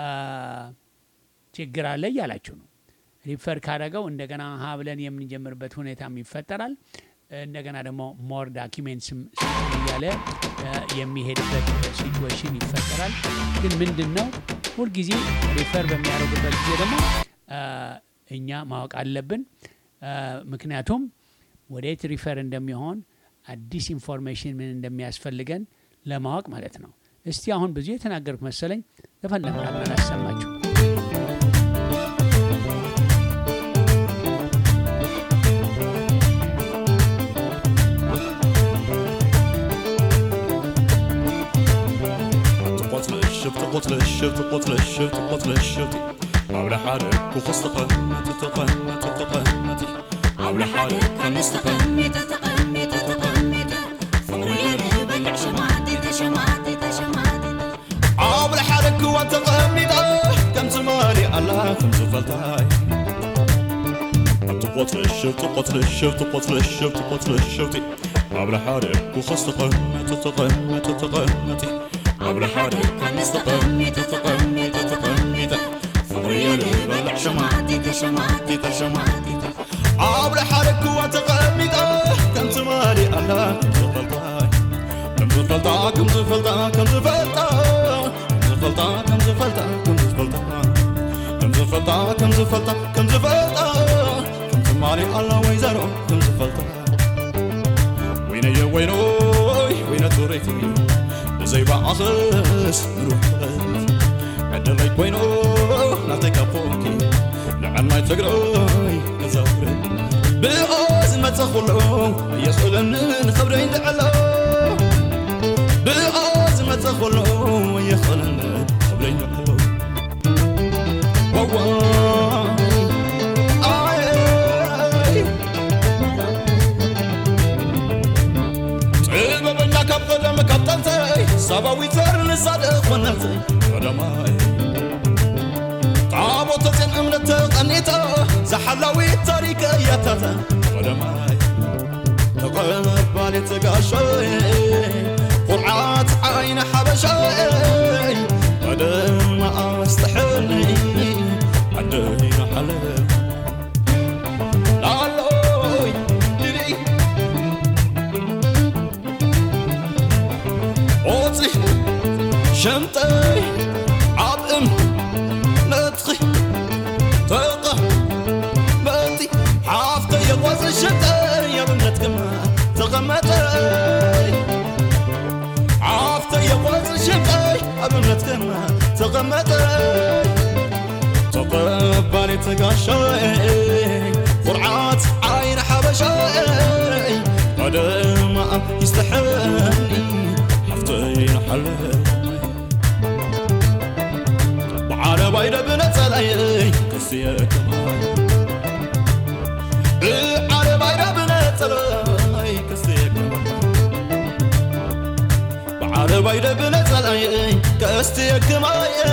A: ችግር አለ እያላችሁ ነው። ሪፈር ካደረገው እንደገና ሀ ብለን የምንጀምርበት ሁኔታም ይፈጠራል። እንደገና ደግሞ ሞር ዳኪሜንትስም እያለ የሚሄድበት ሲትዌሽን ይፈጠራል። ግን ምንድን ነው ሁልጊዜ ሪፈር በሚያደርጉበት ጊዜ ደግሞ እኛ ማወቅ አለብን። ምክንያቱም ወዴት ሪፈር እንደሚሆን አዲስ ኢንፎርሜሽን ምን እንደሚያስፈልገን ለማወቅ ማለት ነው። እስቲ አሁን ብዙ የተናገርኩት መሰለኝ። ተፈለግታል አላሰማችሁ
B: تقتلش تقتلش تقتلش على حالك وخصتقن تتقن تتقن على حالك
C: تقمي تتقمي تتقمي فويل بلع شمعتي تشمعتي تشمعتي
B: على حالك وانت قميدة كم زماني على كم زفلتاي تقتلش تقتلش تقتلش تقتلش على حالك وخصتقن تتقن تتقن على حالك
C: تقمي تتقمي تتقمي فويل بلع شمعتي تشمعتي تشمعتي
B: عبر حالك وتقمد كم ከምቲ ማሊኣላ ከምዝፈልጣ ከምዝፈልጣ ከምዝፈልጣ ከምዝፈልጣ ከምዝፈልጣ ከምዝፈልጣ ከምዝፈልጣ ከምዝፈልጣ ከምዝፈልጣ ከምዝፈልጣ ከምቲ ማሊኣላ ወይዘሮ ከምዝፈልጣ ወይነየ ወይኖይ ወይነ ቱሬቲ ብዘይበዓኽስ ንሩሕበት ዕድለይ ኮይኑ ናተይ ካብ ፎኪ ንዓልማይ ትግራይ ክዘውር ብኦ ዝመፅእ ኩሉ ኣየኽእለንን ክብረይ ንዕሎ ብኦ ዝመፅእ ኩሉ ኣየኽእለንን ክብረይ ንዕሎ ዋዋይ ኣይ ጥበበኛ ካብ ቀደም ካብ ጠንተይ ሰባዊ ዘር ንሳድቕ ኮነተይ ቀደማይ ታቦተ ጽዮን እምነት ተቐኒታ ዝሓላዊት ታሪክ እያታታ ቀደማይ ተቐባሊት ጋሻይ ቁርዓት ዓይነ ሓበሻይ ቀደማ ኣስተሕኒ ዓደይ ናሓለ ላሎይ ድልይ ኦፂ ሸምጠይ ዓብእም ነጥኺ ተቐ መቲ ሓፍተይ የቆፅ ሸምጠይ ኣብነት ግማ ተቐመጠይ ሓፍተይ የቆፅ ሸምጠይ ኣብነት ግማ ተቐመጠይ ተቐባሊት ጋሻይ ቁርዓት ዓይን ሓበሻይ ቀደማ ይስተሕኒ ሓፍተይ ንሓለይ بعرباي ربنا تلاي كسيكما بعرباي ربنا تلاي كسيكما بعرباي ربنا تلاي كسيكما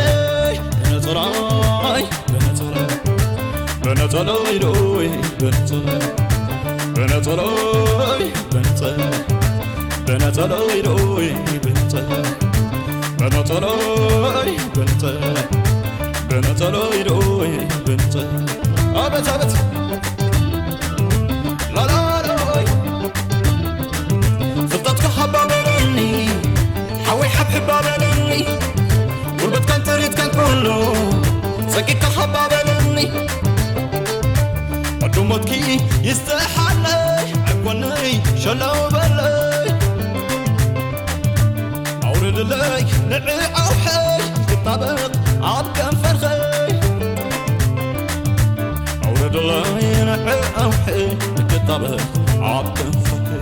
B: بنتراي بنتراي بنتراي روي بنتراي بنتراي بنتراي بنتراي روي بنتراي بنتراي بنتراي بنتراي روي بنتراي أبت أبت لا لا روي فضتك حبابني حوي حب حبابني قربت كان تريد كان كله سكيك حبابني قدومتك يستحلي عقوني شلو بلي أورد لي نعي أو حي كطابق عاد كان فرخي أورد لي نعي أو حي كطابق عاد كان فرخي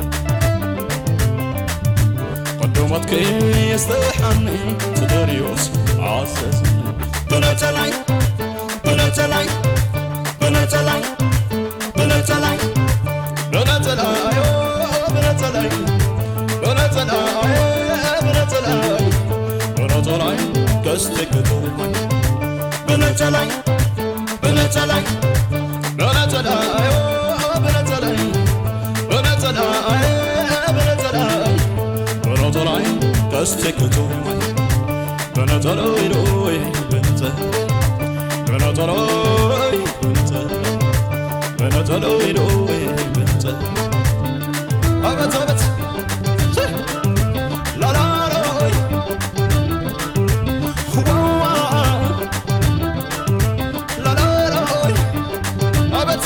B: قدومتك يستحني تدريوس عسسني بنت لي بنت لي بنت لي بنت لي بنت لي بنت لي بنت لي بنت لي بنت لي قصدك تروحي بنت لي بنت لي بنت لي بنت لي بنت لي بنت لي بنت لي قصدك تروحي بنت لي روي بنت بنت لي بنت بنت لي روي بنت أبت أبت لا لا روي لا لا روي أبت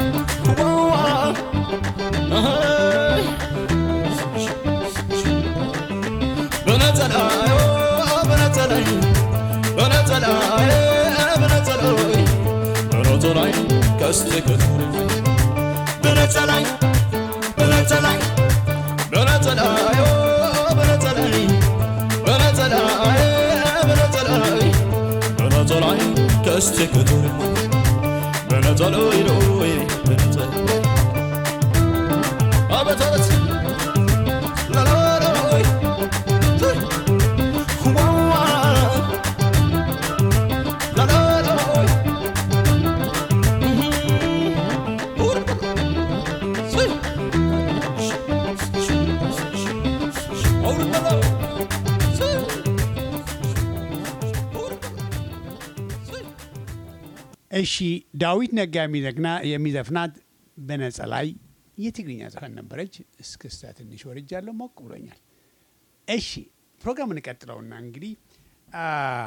B: بنت الآي بنت الآي بنت الآي بنت الآي بنت الآي كستك بنت الآي بنت الآي بنت الآي بنت الآي بنت الآي بنت الآي بنت الآي كستك بنت الآي روي بنت أبت أبت لا لا روي لا لا روي
A: እሺ ዳዊት ነጋ የሚዘግና የሚዘፍናት በነጸ ላይ የትግርኛ ዘፈን ነበረች። እስክስታ ትንሽ ወርጃለሁ፣ ሞቅ ብሎኛል። እሺ ፕሮግራም እንቀጥለውና እንግዲህ አ፣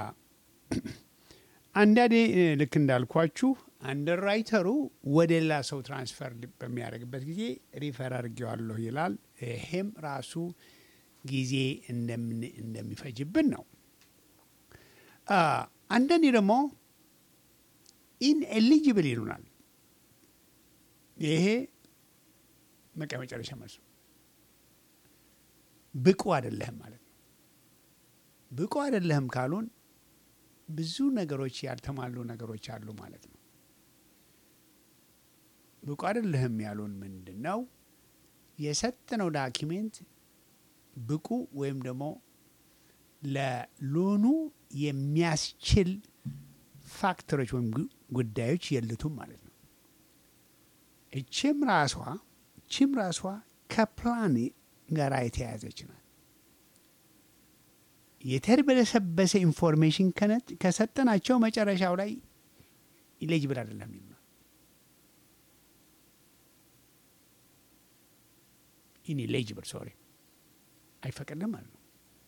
A: አንዳንዴ እ፣ ልክ እንዳልኳችሁ አንደርራይተሩ ወደ ሌላ ሰው ትራንስፈር በሚያደርግበት ጊዜ ሪፈር አድርጌዋለሁ ይላል። ይሄም ራሱ ጊዜ እንደምን- እንደሚፈጅብን ነው። አ፣ አንዳንዴ ደግሞ ኢንኤሊጅብል ይሉናል። ይሄ በቃ መጨረሻ መልሱ ብቁ አይደለህም ማለት ነው። ብቁ አይደለህም ካሉን ብዙ ነገሮች ያልተሟሉ ነገሮች አሉ ማለት ነው። ብቁ አይደለህም ያሉን ምንድን ነው? የሰጠነው ዳኪሜንት ብቁ ወይም ደግሞ ለሎኑ የሚያስችል ፋክተሮች ወይም ጉ- ጉዳዮች የሉትም ማለት ነው። እችም ራሷ እችም ራሷ ከፕላን ጋር የተያያዘች ናት። የተርበለሰበሰ ኢንፎርሜሽን ከነ- ከሰጠናቸው መጨረሻው ላይ ኢሌጅብል አይደለም ይሉናል። ኢንኤሊጅብል ሶሪ አይፈቀድም ማለት ነው።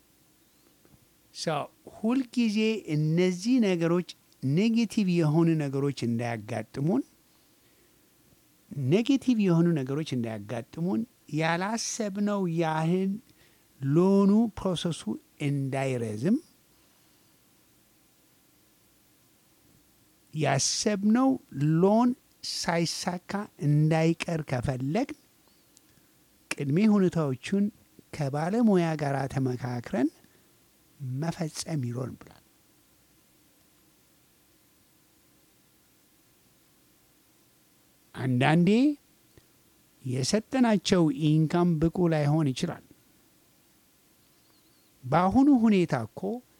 A: ሰው ሁልጊዜ እነዚህ ነገሮች ኔጌቲቭ የሆኑ ነገሮች እንዳያጋጥሙን ኔጌቲቭ የሆኑ ነገሮች እንዳያጋጥሙን ያላሰብነው ያህል ሎኑ ፕሮሰሱ እንዳይረዝም ያሰብነው ሎን ሳይሳካ እንዳይቀር ከፈለግን ቅድሜ ሁኔታዎቹን ከባለሙያ ጋር ተመካክረን መፈጸም ይኖር ብሏል። አንዳንዴ የሰጠናቸው ኢንካም ብቁ ላይሆን ይችላል። በአሁኑ ሁኔታ እኮ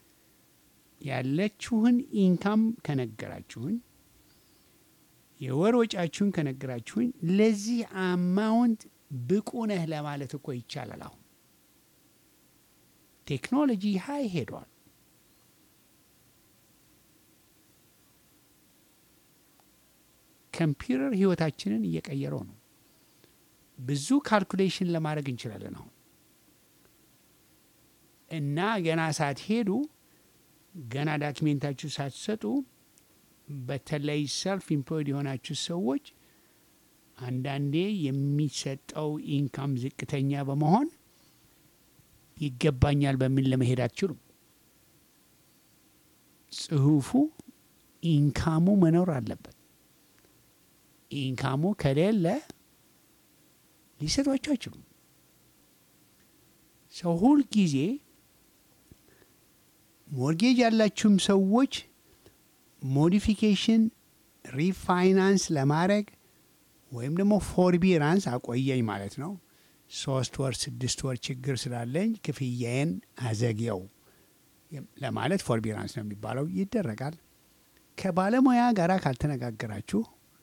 A: ያለችሁን ኢንካም ከነገራችሁን የወር ወጫችሁን ከነገራችሁን ለዚህ አማውንት ብቁ ነህ ለማለት እኮ ይቻላል። አሁን ቴክኖሎጂ ሀይ ሄዷል። ኮምፒውተር ህይወታችንን እየቀየረው ነው። ብዙ ካልኩሌሽን ለማድረግ እንችላለን አሁን እና ገና ሳትሄዱ ገና ዳኪሜንታችሁ ሳትሰጡ በተለይ ሰልፍ ኢምፕሎይድ የሆናችሁ ሰዎች አንዳንዴ የሚሰጠው ኢንካም ዝቅተኛ በመሆን ይገባኛል በሚል ለመሄድ አትችሉም። ጽሁፉ ኢንካሙ መኖር አለበት። ኢንካሙ ከሌለ ሊሰጧቸው አይችሉም። ሰው ሁል ጊዜ ሞርጌጅ ያላችሁም ሰዎች ሞዲፊኬሽን ሪፋይናንስ ለማድረግ ወይም ደግሞ ፎርቢራንስ አቆየኝ ማለት ነው። ሶስት ወር ስድስት ወር ችግር ስላለኝ ክፍያዬን አዘግየው ለማለት ፎርቢራንስ ነው የሚባለው ይደረጋል። ከባለሙያ ጋር ካልተነጋገራችሁ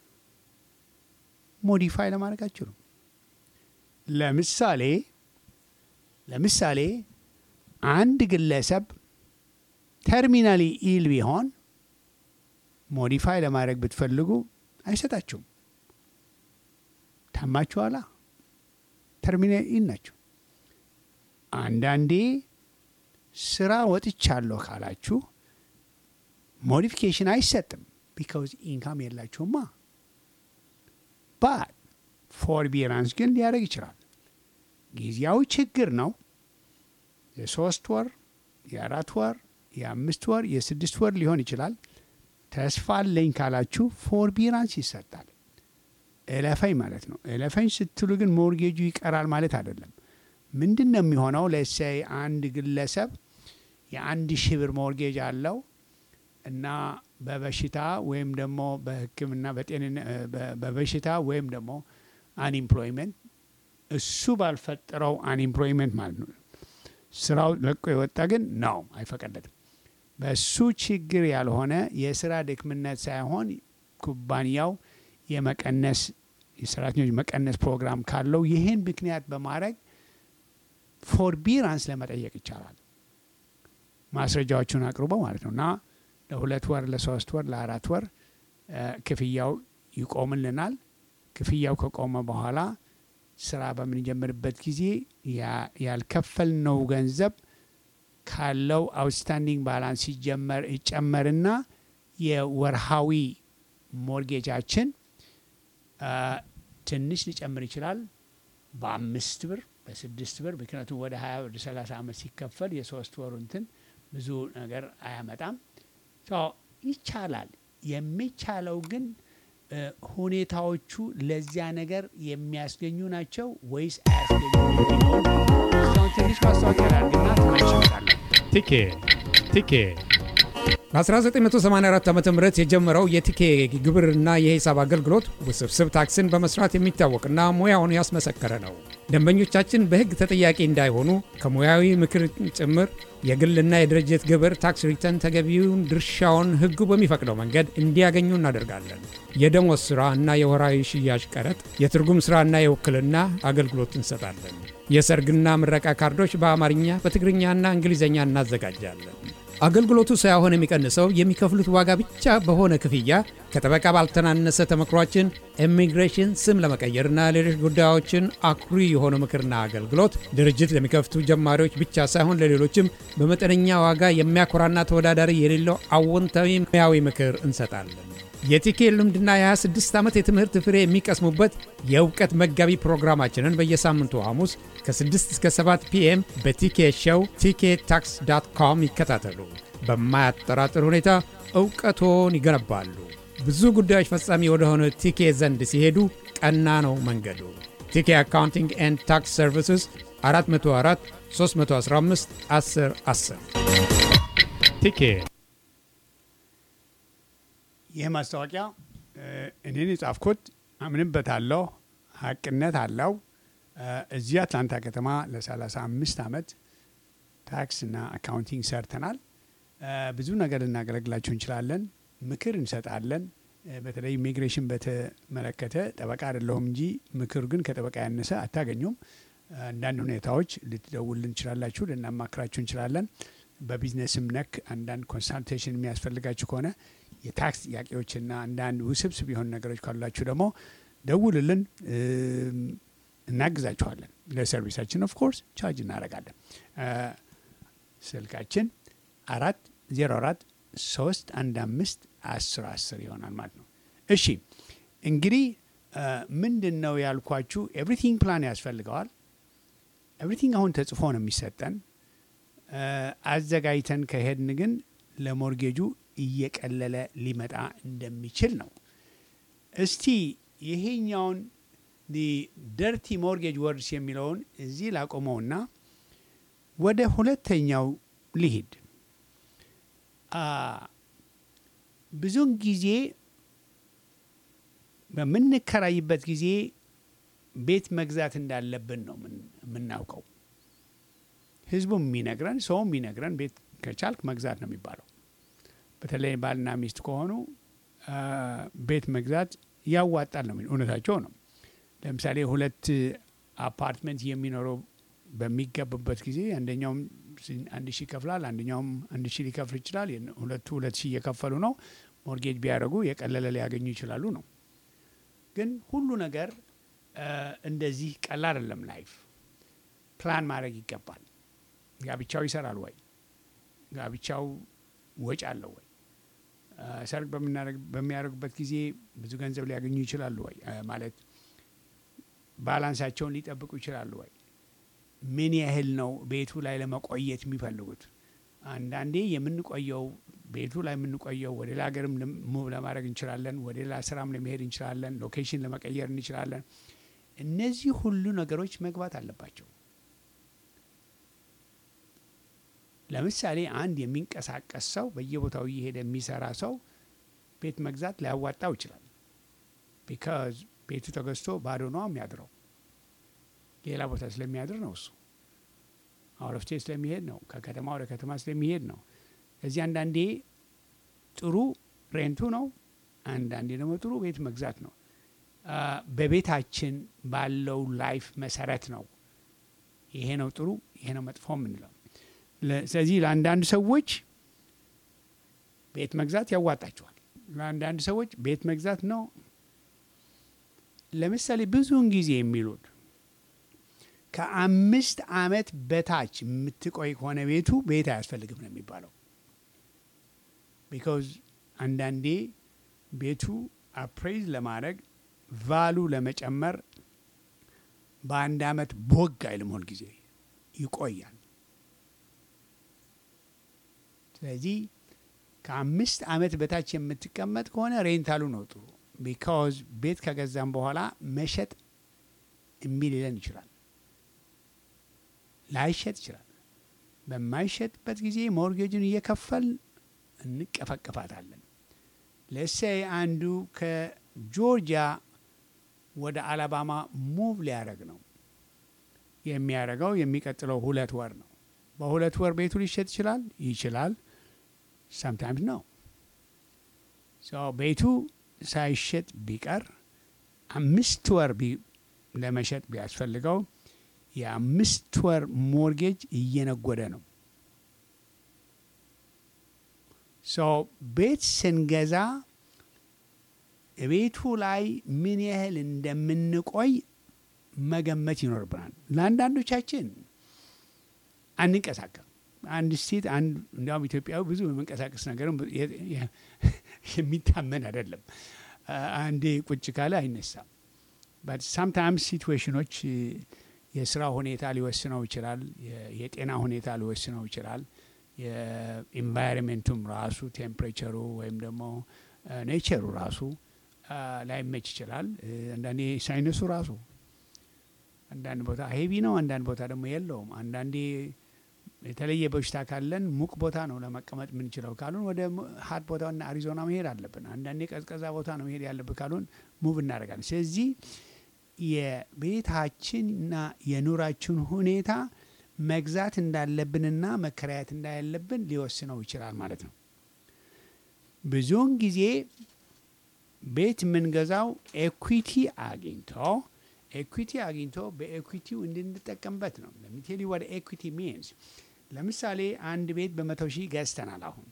A: ሞዲፋይ ለማድረግ አትችሉም። ለምሳሌ ለምሳሌ አንድ ግለሰብ ተርሚናሊ ኢል ቢሆን ሞዲፋይ ለማድረግ ብትፈልጉ አይሰጣችሁም። ታማችኋላ። ተርሚናል ኢል ናቸው። አንዳንዴ ስራ ወጥቻለሁ ካላችሁ ሞዲፊኬሽን አይሰጥም። ቢካውዝ ኢንካም የላችሁማ። ባት ፎርቢራንስ ግን ሊያደርግ ይችላል። ጊዜያዊ ችግር ነው። የሶስት ወር፣ የአራት ወር፣ የአምስት ወር፣ የስድስት ወር ሊሆን ይችላል። ተስፋ አለኝ ካላችሁ ፎርቢራንስ ይሰጣል። እለፈኝ ማለት ነው። እለፈኝ ስትሉ ግን ሞርጌጁ ይቀራል ማለት አይደለም። ምንድን ነው የሚሆነው? ለሳይ አንድ ግለሰብ የአንድ ሺህ ብር ሞርጌጅ አለው እና በበሽታ ወይም ደግሞ በሕክምና በጤንነት በበሽታ ወይም ደግሞ አንኢምፕሎይመንት እሱ ባልፈጠረው አንኢምፕሎይመንት ማለት ነው። ስራው ለቆ የወጣ ግን ነው አይፈቀደትም። በሱ ችግር ያልሆነ የስራ ድክምነት ሳይሆን ኩባንያው የመቀነስ የሰራተኞች መቀነስ ፕሮግራም ካለው ይህን ምክንያት በማድረግ ፎርቢራንስ ለመጠየቅ ይቻላል። ማስረጃዎቹን አቅርቦ ማለት ነው እና ለሁለት ወር፣ ለሶስት ወር፣ ለአራት ወር ክፍያው ይቆምልናል። ክፍያው ከቆመ በኋላ ስራ በምንጀምርበት ጊዜ ያ- ያልከፈልነው ገንዘብ ካለው አውትስታንዲንግ ባላንስ ሲጀመር ይጨመርና የወርሃዊ ሞርጌጃችን አ፣ ትንሽ ሊጨምር ይችላል። በአምስት ብር በስድስት ብር ምክንያቱም ወደ ሀያ ወደ ሰላሳ ዓመት ሲከፈል የሶስት ወሩ እንትን ብዙ ነገር አያመጣም። ሶ ይቻላል። የሚቻለው ግን እ፣ ሁኔታዎቹ ለዚያ ነገር የሚያስገኙ ናቸው ወይስ አያስገኙም የሚለውን እስካሁን ትንሽ ማስታወቂያ ላድርግና ተመልሼ እመጣለሁ።
D: ቲኬ ቲኬ በ1984 ዓ ም የጀመረው የቲኬ ግብርና የሂሳብ አገልግሎት ውስብስብ ታክስን በመስራት የሚታወቅና ሙያውን ያስመሰከረ ነው። ደንበኞቻችን በሕግ ተጠያቂ እንዳይሆኑ ከሙያዊ ምክር ጭምር የግልና የድርጅት ግብር ታክስ ሪተርን ተገቢውን ድርሻውን ሕጉ በሚፈቅደው መንገድ እንዲያገኙ እናደርጋለን። የደሞዝ ሥራ እና የወራዊ ሽያጭ ቀረጥ፣ የትርጉም ሥራና የውክልና አገልግሎት እንሰጣለን። የሰርግና ምረቃ ካርዶች በአማርኛ በትግርኛና እንግሊዝኛ እናዘጋጃለን። አገልግሎቱ ሳይሆን የሚቀንሰው የሚከፍሉት ዋጋ ብቻ በሆነ ክፍያ ከጠበቃ ባልተናነሰ ተመክሯችን ኢሚግሬሽን፣ ስም ለመቀየርና ሌሎች ጉዳዮችን አኩሪ የሆነ ምክርና አገልግሎት ድርጅት ለሚከፍቱ ጀማሪዎች ብቻ ሳይሆን ለሌሎችም በመጠነኛ ዋጋ የሚያኮራና ተወዳዳሪ የሌለው አዎንታዊ ሙያዊ ምክር እንሰጣለን። የቲኬ ልምድና የ26 ዓመት የትምህርት ፍሬ የሚቀስሙበት የእውቀት መጋቢ ፕሮግራማችንን በየሳምንቱ ሐሙስ ከ6 እስከ 7 ፒኤም በቲኬ ሾው ቲኬ ታክስ ዳት ኮም ይከታተሉ። በማያጠራጥር ሁኔታ እውቀቶን ይገነባሉ። ብዙ ጉዳዮች ፈጻሚ ወደሆነ ቲኬ ዘንድ ሲሄዱ ቀና ነው መንገዱ። ቲኬ አካውንቲንግ ኤንድ ታክስ ሰርቪስስ 404 315 10 10 ቲኬ
A: ይህ ማስታወቂያ እ፣ እኔን የጻፍኩት አምንበታለሁ፣ ሀቅነት አለው። እ፣ እዚህ አትላንታ ከተማ ለ35 ዓመት ታክስና አካውንቲንግ ሰርተናል። እ፣ ብዙ ነገር ልናገለግላችሁ እንችላለን። ምክር እንሰጣለን። እ፣ በተለይ ኢሚግሬሽን በተመለከተ ጠበቃ አይደለሁም እንጂ ምክር ግን ከጠበቃ ያነሰ አታገኙም። አንዳንድ ሁኔታዎች ልትደውልን እንችላላችሁ፣ ልናማክራችሁ እንችላለን። በቢዝነስም ነክ አንዳንድ ኮንሳልቴሽን የሚያስፈልጋችሁ ከሆነ የታክስ ጥያቄዎችና አንዳንድ ውስብስብ የሆኑ ነገሮች ካሏችሁ ደግሞ ደውልልን፣ እም፣ እናግዛችኋለን። ለሰርቪሳችን ኦፍ ኮርስ ቻርጅ እናደርጋለን። እ፣ ስልካችን አራት ዜሮ አራት ሶስት አንድ አምስት አስር አስር ይሆናል ማለት ነው። እሺ እንግዲህ እ፣ ምንድን ነው ያልኳችሁ ኤቭሪቲንግ ፕላን ያስፈልገዋል። ኤቭሪቲንግ አሁን ተጽፎ ነው የሚሰጠን። እ፣ አዘጋጅተን ከሄድን ግን ለሞርጌጁ እየቀለለ ሊመጣ እንደሚችል ነው። እስቲ ይሄኛውን ደርቲ ሞርጌጅ ወርድስ የሚለውን እዚህ ላቆመውና ወደ ሁለተኛው ልሂድ። አ፣ ብዙውን ጊዜ በምንከራይበት ጊዜ ቤት መግዛት እንዳለብን ነው ምን- የምናውቀው። ህዝቡም የሚነግረን ሰውም የሚነግረን ቤት ከቻልክ መግዛት ነው የሚባለው። በተለይ ባልና ሚስት ከሆኑ አ፣ ቤት መግዛት ያዋጣል ነው የሚል እውነታቸው ነው። ለምሳሌ ሁለት አፓርትመንት የሚኖረው በሚገቡበት ጊዜ አንደኛውም ሲ- አንድ ሺህ ይከፍላል፣ አንደኛውም አንድ ሺህ ሊከፍል ይችላል። የነ- ሁለቱ ሁለት ሺህ እየከፈሉ ነው። ሞርጌጅ ቢያደርጉ የቀለለ ሊያገኙ ይችላሉ ነው። ግን ሁሉ ነገር አ፣ እንደዚህ ቀላል አይደለም። ላይፍ ፕላን ማድረግ ይገባል። ጋብቻው ይሰራል ወይ? ጋብቻው ወጪ አለው ወይ? አ፣ ሰርግ በምናደርግ- በሚያደርጉበት ጊዜ ብዙ ገንዘብ ሊያገኙ ይችላሉ ወይ? አ፣ ማለት ባላንሳቸውን ሊጠብቁ ይችላሉ ወይ? ምን ያህል ነው ቤቱ ላይ ለመቆየት የሚፈልጉት? አንዳንዴ የምንቆየው ቤቱ ላይ የምንቆየው ወደ ሌላ ሀገርም ለም- ሙቭ ለማድረግ እንችላለን። ወደ ሌላ ስራም ለመሄድ እንችላለን። ሎኬሽን ለመቀየር እንችላለን። እነዚህ ሁሉ ነገሮች መግባት አለባቸው። ለምሳሌ አንድ የሚንቀሳቀስ ሰው በየቦታው እየሄደ የሚሰራ ሰው ቤት መግዛት ሊያዋጣው ይችላል። ቢካዝ ቤቱ ተገዝቶ ባዶ ነው የሚያድረው። ሌላ ቦታ ስለሚያድር ነው እሱ አውት ኦፍ ስቴት ስለሚሄድ ነው። ከከተማ ወደ ከተማ ስለሚሄድ ነው። እዚህ አንዳንዴ ጥሩ ሬንቱ ነው፣ አንዳንዴ ደግሞ ጥሩ ቤት መግዛት ነው። አ፣ በቤታችን ባለው ላይፍ መሰረት ነው ይሄ ነው ጥሩ፣ ይሄ ነው መጥፎ የምንለው። ለ- ስለዚህ ለአንዳንድ ሰዎች ቤት መግዛት ያዋጣቸዋል። ለአንዳንድ ሰዎች ቤት መግዛት ነው። ለምሳሌ ብዙውን ጊዜ የሚሉት ከአምስት ዓመት በታች የምትቆይ ከሆነ ቤቱ ቤት አያስፈልግም ነው የሚባለው። ቢካዝ አንዳንዴ ቤቱ አፕሬዝ ለማድረግ ቫሉ ለመጨመር በአንድ ዓመት ቦግ አይልም፣ ሁል ጊዜ ይቆያል። ስለዚህ ከአምስት ዓመት በታች የምትቀመጥ ከሆነ ሬንታሉ ነው ጥሩ። ቢካዝ ቤት ከገዛም በኋላ መሸጥ እምቢ ሊለን ይችላል፣ ላይሸጥ ይችላል። በማይሸጥበት ጊዜ ሞርጌጅን እየከፈል እንቀፈቅፋታለን። ለሴይ አንዱ ከጆርጂያ ወደ አላባማ ሙቭ ሊያደርግ ነው። የሚያደርገው የሚቀጥለው ሁለት ወር ነው። በሁለት ወር ቤቱ ሊሸጥ ይችላል ይችላል። ሳምታይምስ ነው ቤቱ ሳይሸጥ ቢቀር አምስት ወር ለመሸጥ ቢያስፈልገው የአምስት ወር ሞርጌጅ እየነጎደ ነው። ቤት ስንገዛ ቤቱ ላይ ምን ያህል እንደምንቆይ መገመት ይኖርብናል። ለአንዳንዶቻችን አንንቀሳቀም። አንድ ስቴት አንድ እንዲያውም ኢትዮጵያዊ ብዙ የመንቀሳቀስ ነገርም የሚታመን አይደለም። አንዴ ቁጭ ካለ አይነሳም። ሳምታይምስ ሲትዌሽኖች የስራ ሁኔታ ሊወስነው ይችላል። የጤና ሁኔታ ሊወስነው ይችላል። የኢንቫይሮንሜንቱም ራሱ ቴምፕሬቸሩ ወይም ደግሞ ኔቸሩ ራሱ ላይመች ይችላል። አንዳንዴ ሳይነሱ ራሱ አንዳንድ ቦታ ሄቪ ነው፣ አንዳንድ ቦታ ደግሞ የለውም። አንዳንዴ የተለየ በሽታ ካለን ሙቅ ቦታ ነው ለመቀመጥ የምንችለው ካሉን ወደ ሀት ቦታና አሪዞና መሄድ አለብን። አንዳንዴ ቀዝቀዛ ቦታ ነው መሄድ ያለብን ካሉን ሙቭ እናደርጋለን። ስለዚህ የቤታችንና የኑራችን ሁኔታ መግዛት እንዳለብንና መከራየት እንዳለብን ሊወስነው ይችላል ማለት ነው። ብዙውን ጊዜ ቤት የምንገዛው ኤኩዊቲ አግኝቶ ኤኩዊቲ አግኝቶ በኤኩዊቲው እንድንጠቀምበት ነው። ለሚቴሊ ወደ ኤኩዊቲ ሚንስ ለምሳሌ አንድ ቤት በመቶ ሺህ ገዝተናል። አሁን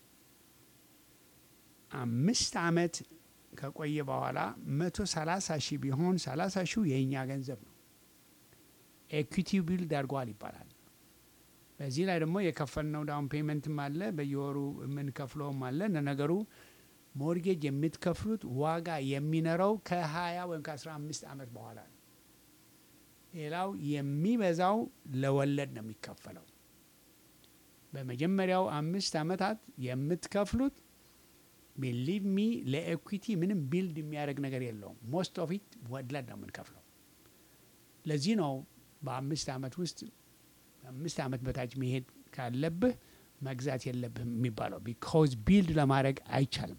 A: አምስት ዓመት ከቆየ በኋላ መቶ ሰላሳ ሺህ ቢሆን ሰላሳ ሺው የእኛ ገንዘብ ነው። ኤኩዊቲው ቢልድ አድርጓል ይባላል። በዚህ ላይ ደግሞ የከፈልነው ዳውን ፔመንትም አለ፣ በየወሩ የምንከፍለውም አለ። ለነገሩ ሞርጌጅ የምትከፍሉት ዋጋ የሚኖረው ከሀያ ወይም ከአስራ አምስት ዓመት በኋላ ነው። ሌላው የሚበዛው ለወለድ ነው የሚከፈለው። በመጀመሪያው አምስት ዓመታት የምትከፍሉት ቢሊቭ ሚ ለኤኩዊቲ ምንም ቢልድ የሚያደርግ ነገር የለውም። ሞስት ኦፍ ኢት ወለድ ነው የምንከፍለው። ለዚህ ነው በአምስት ዓመት ውስጥ አምስት ዓመት በታች መሄድ ካለብህ መግዛት የለብህም የሚባለው ቢኮዝ ቢልድ ለማድረግ አይቻልም።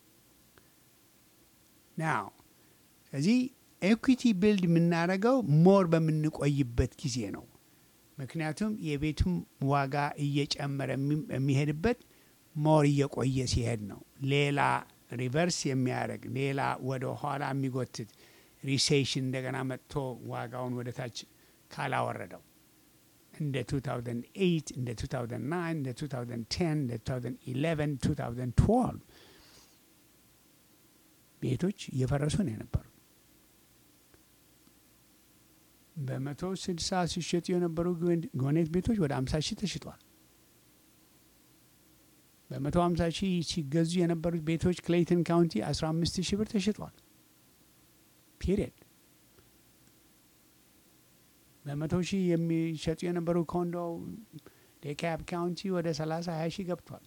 A: ናው ስለዚህ ኤኩዊቲ ቢልድ የምናደርገው ሞር በምንቆይበት ጊዜ ነው። ምክንያቱም የቤቱም ዋጋ እየጨመረ የሚሄድበት ሞር እየቆየ ሲሄድ ነው። ሌላ ሪቨርስ የሚያደርግ ሌላ ወደ ኋላ የሚጎትት ሪሴሽን እንደገና መጥቶ ዋጋውን ወደ ታች ካላወረደው እንደ 2008 እንደ 2009 እንደ 2010 እንደ 2011 2012 ቤቶች እየፈረሱ ነው የነበሩ። በመቶ ስልሳ ሲሸጡ የነበሩ ጎኔት ቤቶች ወደ 50 ሺህ ተሽጧል። በመቶ 50 ሺህ ሲገዙ የነበሩት ቤቶች ክሌይተን ካውንቲ 15 ሺህ ብር ተሽጧል። ፒሪየድ በመቶ ሺህ የሚሸጡ የነበሩ ኮንዶ ዴካብ ካውንቲ ወደ 30 20 ሺህ ገብቷል።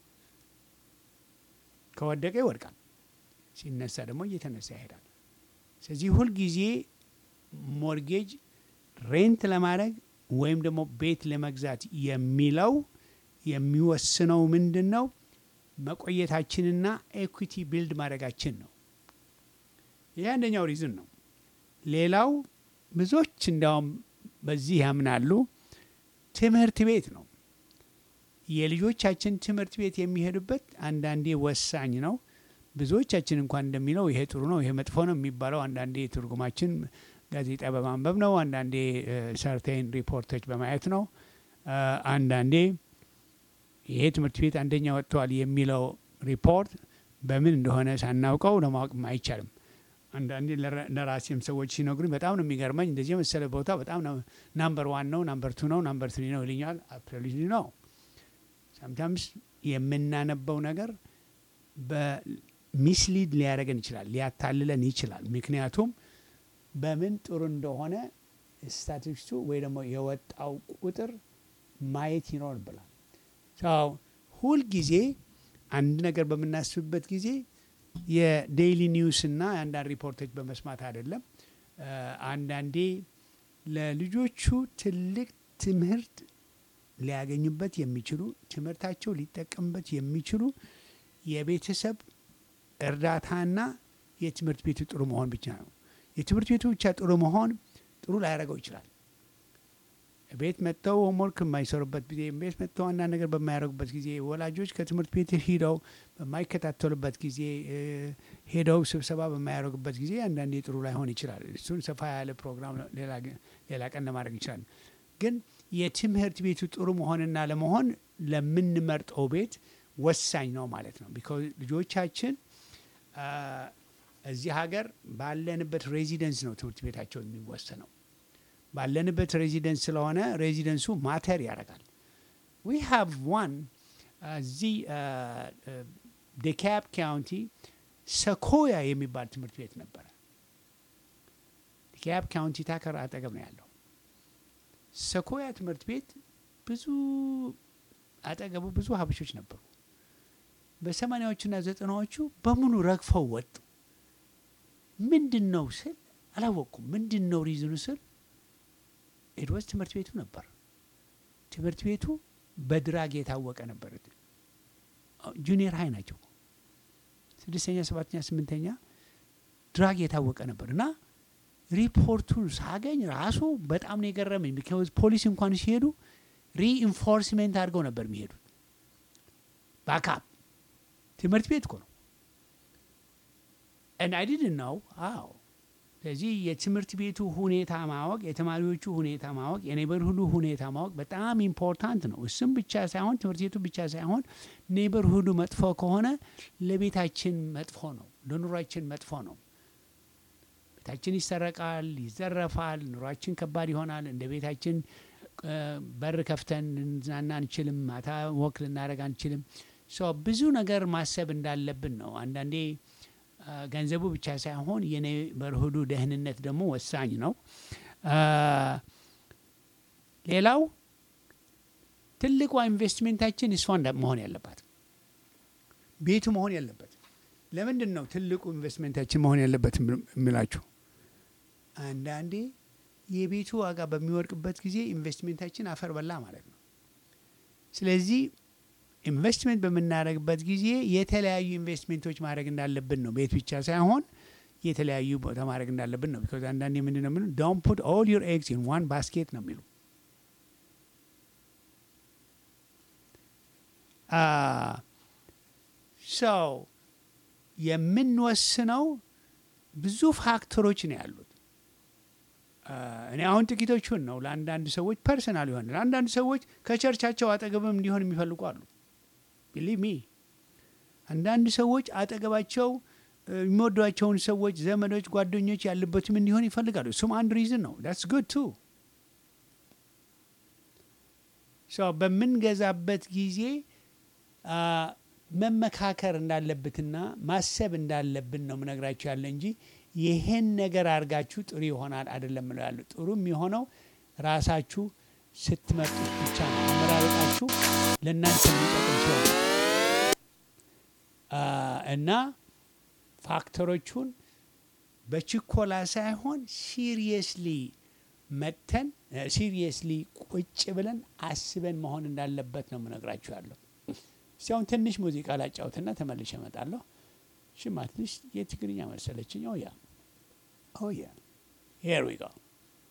A: ከወደቀ ይወድቃል፣ ሲነሳ ደግሞ እየተነሳ ይሄዳል። ስለዚህ ሁልጊዜ ሞርጌጅ ሬንት ለማድረግ ወይም ደግሞ ቤት ለመግዛት የሚለው የሚወስነው ምንድን ነው? መቆየታችንና ኤኩዊቲ ቢልድ ማድረጋችን ነው። ይህ አንደኛው ሪዝን ነው። ሌላው ብዙዎች እንዲያውም በዚህ ያምናሉ። ትምህርት ቤት ነው። የልጆቻችን ትምህርት ቤት የሚሄዱበት አንዳንዴ ወሳኝ ነው። ብዙዎቻችን እንኳን እንደሚለው ይሄ ጥሩ ነው፣ ይሄ መጥፎ ነው የሚባለው አንዳንዴ ትርጉማችን ጋዜጣ በማንበብ ነው። አንዳንዴ ሰርቴን ሪፖርቶች በማየት ነው። አንዳንዴ ይሄ ትምህርት ቤት አንደኛ ወጥተዋል የሚለው ሪፖርት በምን እንደሆነ ሳናውቀው ለማወቅም አይቻልም። አንዳንዴ ለራ- ለራሴም ሰዎች ሲነግሩኝ በጣም ነው የሚገርመኝ። እንደዚህ የመሰለ ቦታ በጣም ነው ናምበር ዋን ነው፣ ናምበር ቱ ነው፣ ናምበር ትሪ ነው ይልኛል። አፕሪሊ ነው። ሳምታምስ የምናነበው ነገር በሚስሊድ ሊያደርገን ይችላል፣ ሊያታልለን ይችላል። ምክንያቱም በምን ጥሩ እንደሆነ ስታቲስቱ ወይ ደግሞ የወጣው ቁጥር ማየት ይኖርብናል። ሰው ሁልጊዜ አንድ ነገር በምናስብበት ጊዜ የዴይሊ ኒውስ እና የአንዳንድ ሪፖርቶች በመስማት አይደለም። እ፣ አንዳንዴ ለልጆቹ ትልቅ ትምህርት ሊያገኙበት የሚችሉ ትምህርታቸው ሊጠቀሙበት የሚችሉ የቤተሰብ እርዳታና የትምህርት ቤቱ ጥሩ መሆን ብቻ ነው። የትምህርት ቤቱ ብቻ ጥሩ መሆን ጥሩ ላያደርገው ይችላል። ቤት መጥተው ሆምወርክ የማይሰሩበት ጊዜ፣ ቤት መጥተው አንዳንድ ነገር በማያደርጉበት ጊዜ፣ ወላጆች ከትምህርት ቤት ሂደው በማይከታተሉበት ጊዜ፣ እ፣ ሄደው ስብሰባ በማያደርጉበት ጊዜ አንዳንዴ ጥሩ ላይሆን ይችላል። እሱን ሰፋ ያለ ፕሮግራም ሌላ ግ- ሌላ ቀን ለማድረግ ይችላል። ግን የትምህርት ቤቱ ጥሩ መሆንና ለመሆን ለምንመርጠው ቤት ወሳኝ ነው ማለት ነው። ቢኮዝ ልጆቻችን አ፣ እዚህ ሀገር ባለንበት ሬዚደንስ ነው ትምህርት ቤታቸው የሚወሰነው። ባለንበት ሬዚደንስ ስለሆነ ሬዚደንሱ ማተር ያደርጋል። ዊ ሃቭ ዋን እዚህ ዴካብ ካውንቲ ሰኮያ የሚባል ትምህርት ቤት ነበረ። ዴካብ ካውንቲ ታከር አጠገብ ነው ያለው። ሰኮያ ትምህርት ቤት ብዙ አጠገቡ ብዙ ሀበሾች ነበሩ። በሰማኒያዎቹና ዘጠናዎቹ በሙሉ ረግፈው ወጡ። ምንድን ነው ስል አላወቅኩም። ምንድን ነው ሪዝኑ ስል ኤድወስ ትምህርት ቤቱ ነበር። ትምህርት ቤቱ በድራግ የታወቀ ነበር። ጁኒየር ሀይ ናቸው። ስድስተኛ፣ ሰባተኛ፣ ስምንተኛ ድራግ የታወቀ ነበር እና ሪፖርቱን ሳገኝ ራሱ በጣም ነው የገረመኝ። ቢካዝ ፖሊስ እንኳን ሲሄዱ ሪኢንፎርስሜንት አድርገው ነበር የሚሄዱት። ባካፕ ትምህርት ቤት እኮ ነው። and I didn't know አዎ ስለዚህ የትምህርት ቤቱ ሁኔታ ማወቅ፣ የተማሪዎቹ ሁኔታ ማወቅ፣ የኔበርሁዱ ሁኔታ ማወቅ በጣም ኢምፖርታንት ነው። እሱም ብቻ ሳይሆን ትምህርት ቤቱ ብቻ ሳይሆን ኔበርሁዱ መጥፎ ከሆነ ለቤታችን መጥፎ ነው፣ ለኑሯችን መጥፎ ነው። ቤታችን ይሰረቃል፣ ይዘረፋል፣ ኑሯችን ከባድ ይሆናል። እንደ ቤታችን እ፣ በር ከፍተን ልንዝናና አንችልም። ማታ ወክ ልናደርግ አንችልም። ሶ ብዙ ነገር ማሰብ እንዳለብን ነው። አንዳንዴ አ፣ ገንዘቡ ብቻ ሳይሆን የኔበርሁዱ ደህንነት ደግሞ ወሳኝ ነው። አ፣ ሌላው ትልቋ ኢንቨስትሜንታችን እሷ እንዳ- መሆን ያለባት ቤቱ መሆን ያለበት። ለምንድን ነው ትልቁ ኢንቨስትሜንታችን መሆን ያለበት የሚላችሁ? አንዳንዴ የቤቱ ዋጋ በሚወድቅበት ጊዜ ኢንቨስትሜንታችን አፈር በላ ማለት ነው። ስለዚህ ኢንቨስትሜንት በምናደርግበት ጊዜ የተለያዩ ኢንቨስትሜንቶች ማድረግ እንዳለብን ነው። ቤት ብቻ ሳይሆን የተለያዩ ቦታ ማድረግ እንዳለብን ነው። ቢኮዝ አንዳንዴ ምንድን ነው የሚሉ ዶንት ፑት ኦል ዩር ኤግስ ኢን ዋን ባስኬት ነው የሚሉ ሰው የምንወስነው ብዙ ፋክተሮች ነው ያሉት። አ፣ እኔ አሁን ጥቂቶቹን ነው ለአንዳንድ ሰዎች ፐርሰናል ይሆን ለአንዳንድ ሰዎች ከቸርቻቸው አጠገብም እንዲሆን የሚፈልጉ አሉ። ቢሊቭ ሚ አንዳንድ ሰዎች አጠገባቸው እ፣ የሚወዷቸውን ሰዎች፣ ዘመዶች፣ ጓደኞች ያለበትም እንዲሆን ይፈልጋሉ። እሱም አንድ ሪዝን ነው። ዳትስ ጉድ ቱ ሰው በምንገዛበት ጊዜ አ፣ መመካከር እንዳለበትና ማሰብ እንዳለብን ነው ምነግራችሁ ያለ እንጂ ይሄን ነገር አድርጋችሁ ጥሩ ይሆናል አይደለም ምለው ያሉ ጥሩ የሚሆነው ራሳችሁ ስትመርጡ ብቻ ነው። አመራረጣችሁ ለእናንተ የሚጠቅም ሲሆን አ፣ እና ፋክተሮቹን በችኮላ ሳይሆን ሲሪየስሊ መተን ሲሪየስሊ ቁጭ ብለን አስበን መሆን እንዳለበት ነው ምነግራችሁ ያለው። እስቲ አሁን ትንሽ ሙዚቃ ላጫውትና ተመልሼ እመጣለሁ። ሽማ ትንሽ የትግርኛ መሰለችኝ። ኦ ያ ኦ ያ ሄር ዊ ጎ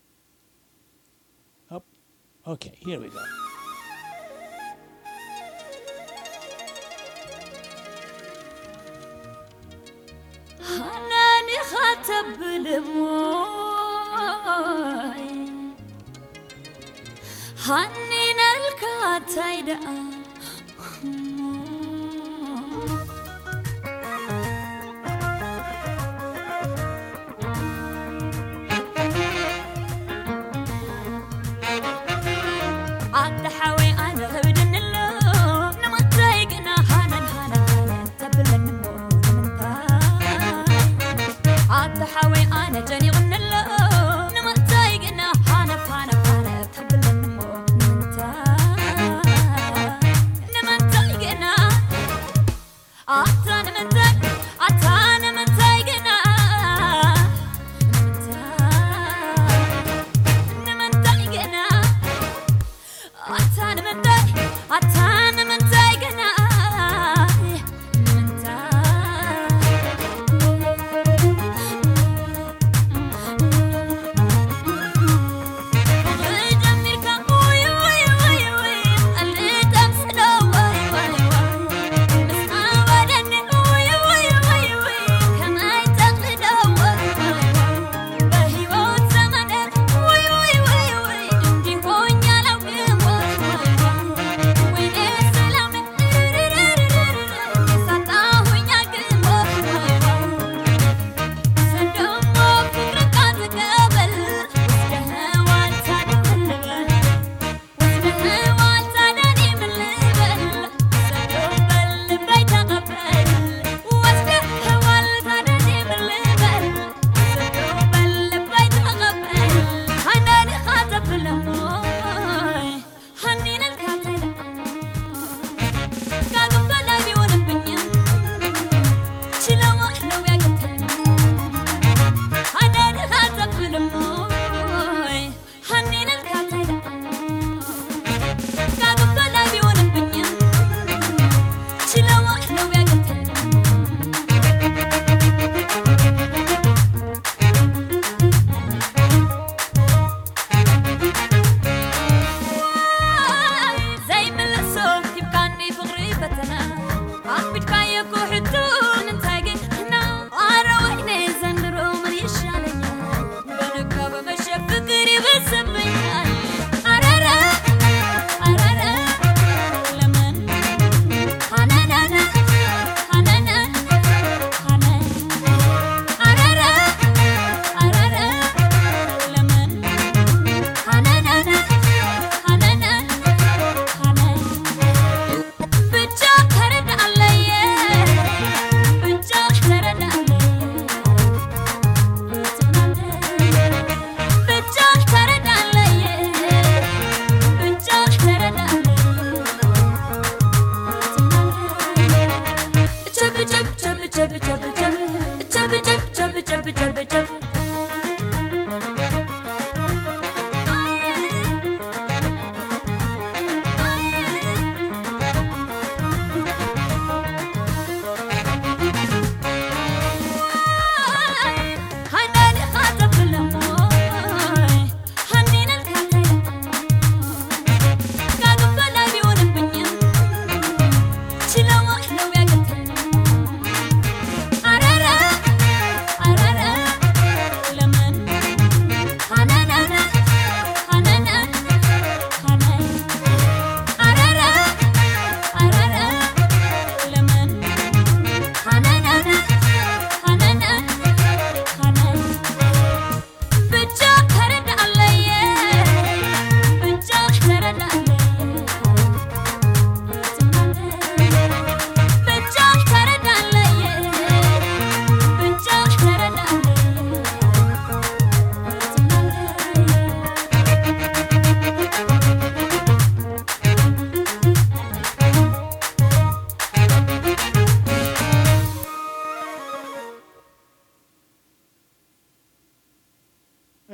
A: ኦኬ ሄር ዊ ጎ
E: حناني خاتب الموي حنين الكاتايدا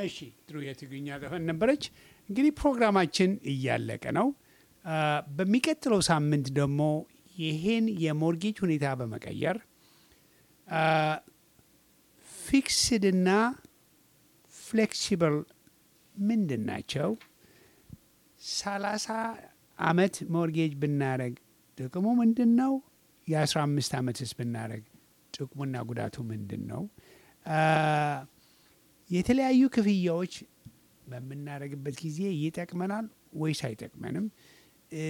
A: እሺ ጥሩ የትግርኛ ዘፈን ነበረች። እንግዲህ ፕሮግራማችን እያለቀ ነው። አ፣ በሚቀጥለው ሳምንት ደግሞ ይሄን የሞርጌጅ ሁኔታ በመቀየር ፊክስድና ፍሌክሲብል ምንድን ናቸው? ሰላሳ አመት ሞርጌጅ ብናደረግ ጥቅሙ ምንድን ነው? የአስራ አምስት አመትስ ብናደረግ ጥቅሙና ጉዳቱ ምንድን ነው? አ፣ የተለያዩ ክፍያዎች በምናደርግበት ጊዜ ይጠቅመናል ወይስ አይጠቅመንም? እ፣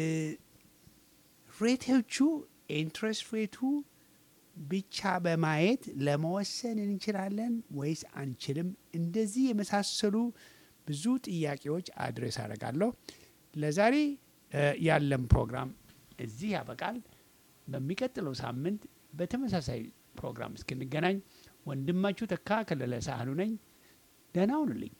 A: ሬቶቹ ኢንትረስት ሬቱ ብቻ በማየት ለመወሰን እንችላለን ወይስ አንችልም? እንደዚህ የመሳሰሉ ብዙ ጥያቄዎች አድሬስ አደርጋለሁ። ለዛሬ እ፣ ያለን ፕሮግራም እዚህ ያበቃል። በሚቀጥለው ሳምንት በተመሳሳይ ፕሮግራም እስክንገናኝ ወንድማችሁ ተካ ከለለ ሳህሉ ነኝ። ደህና ሁኑልኝ።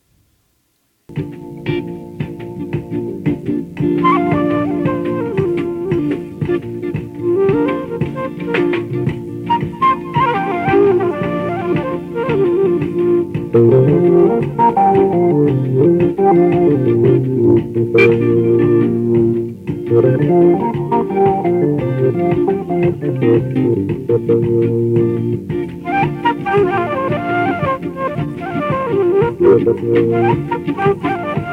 F: Thank you.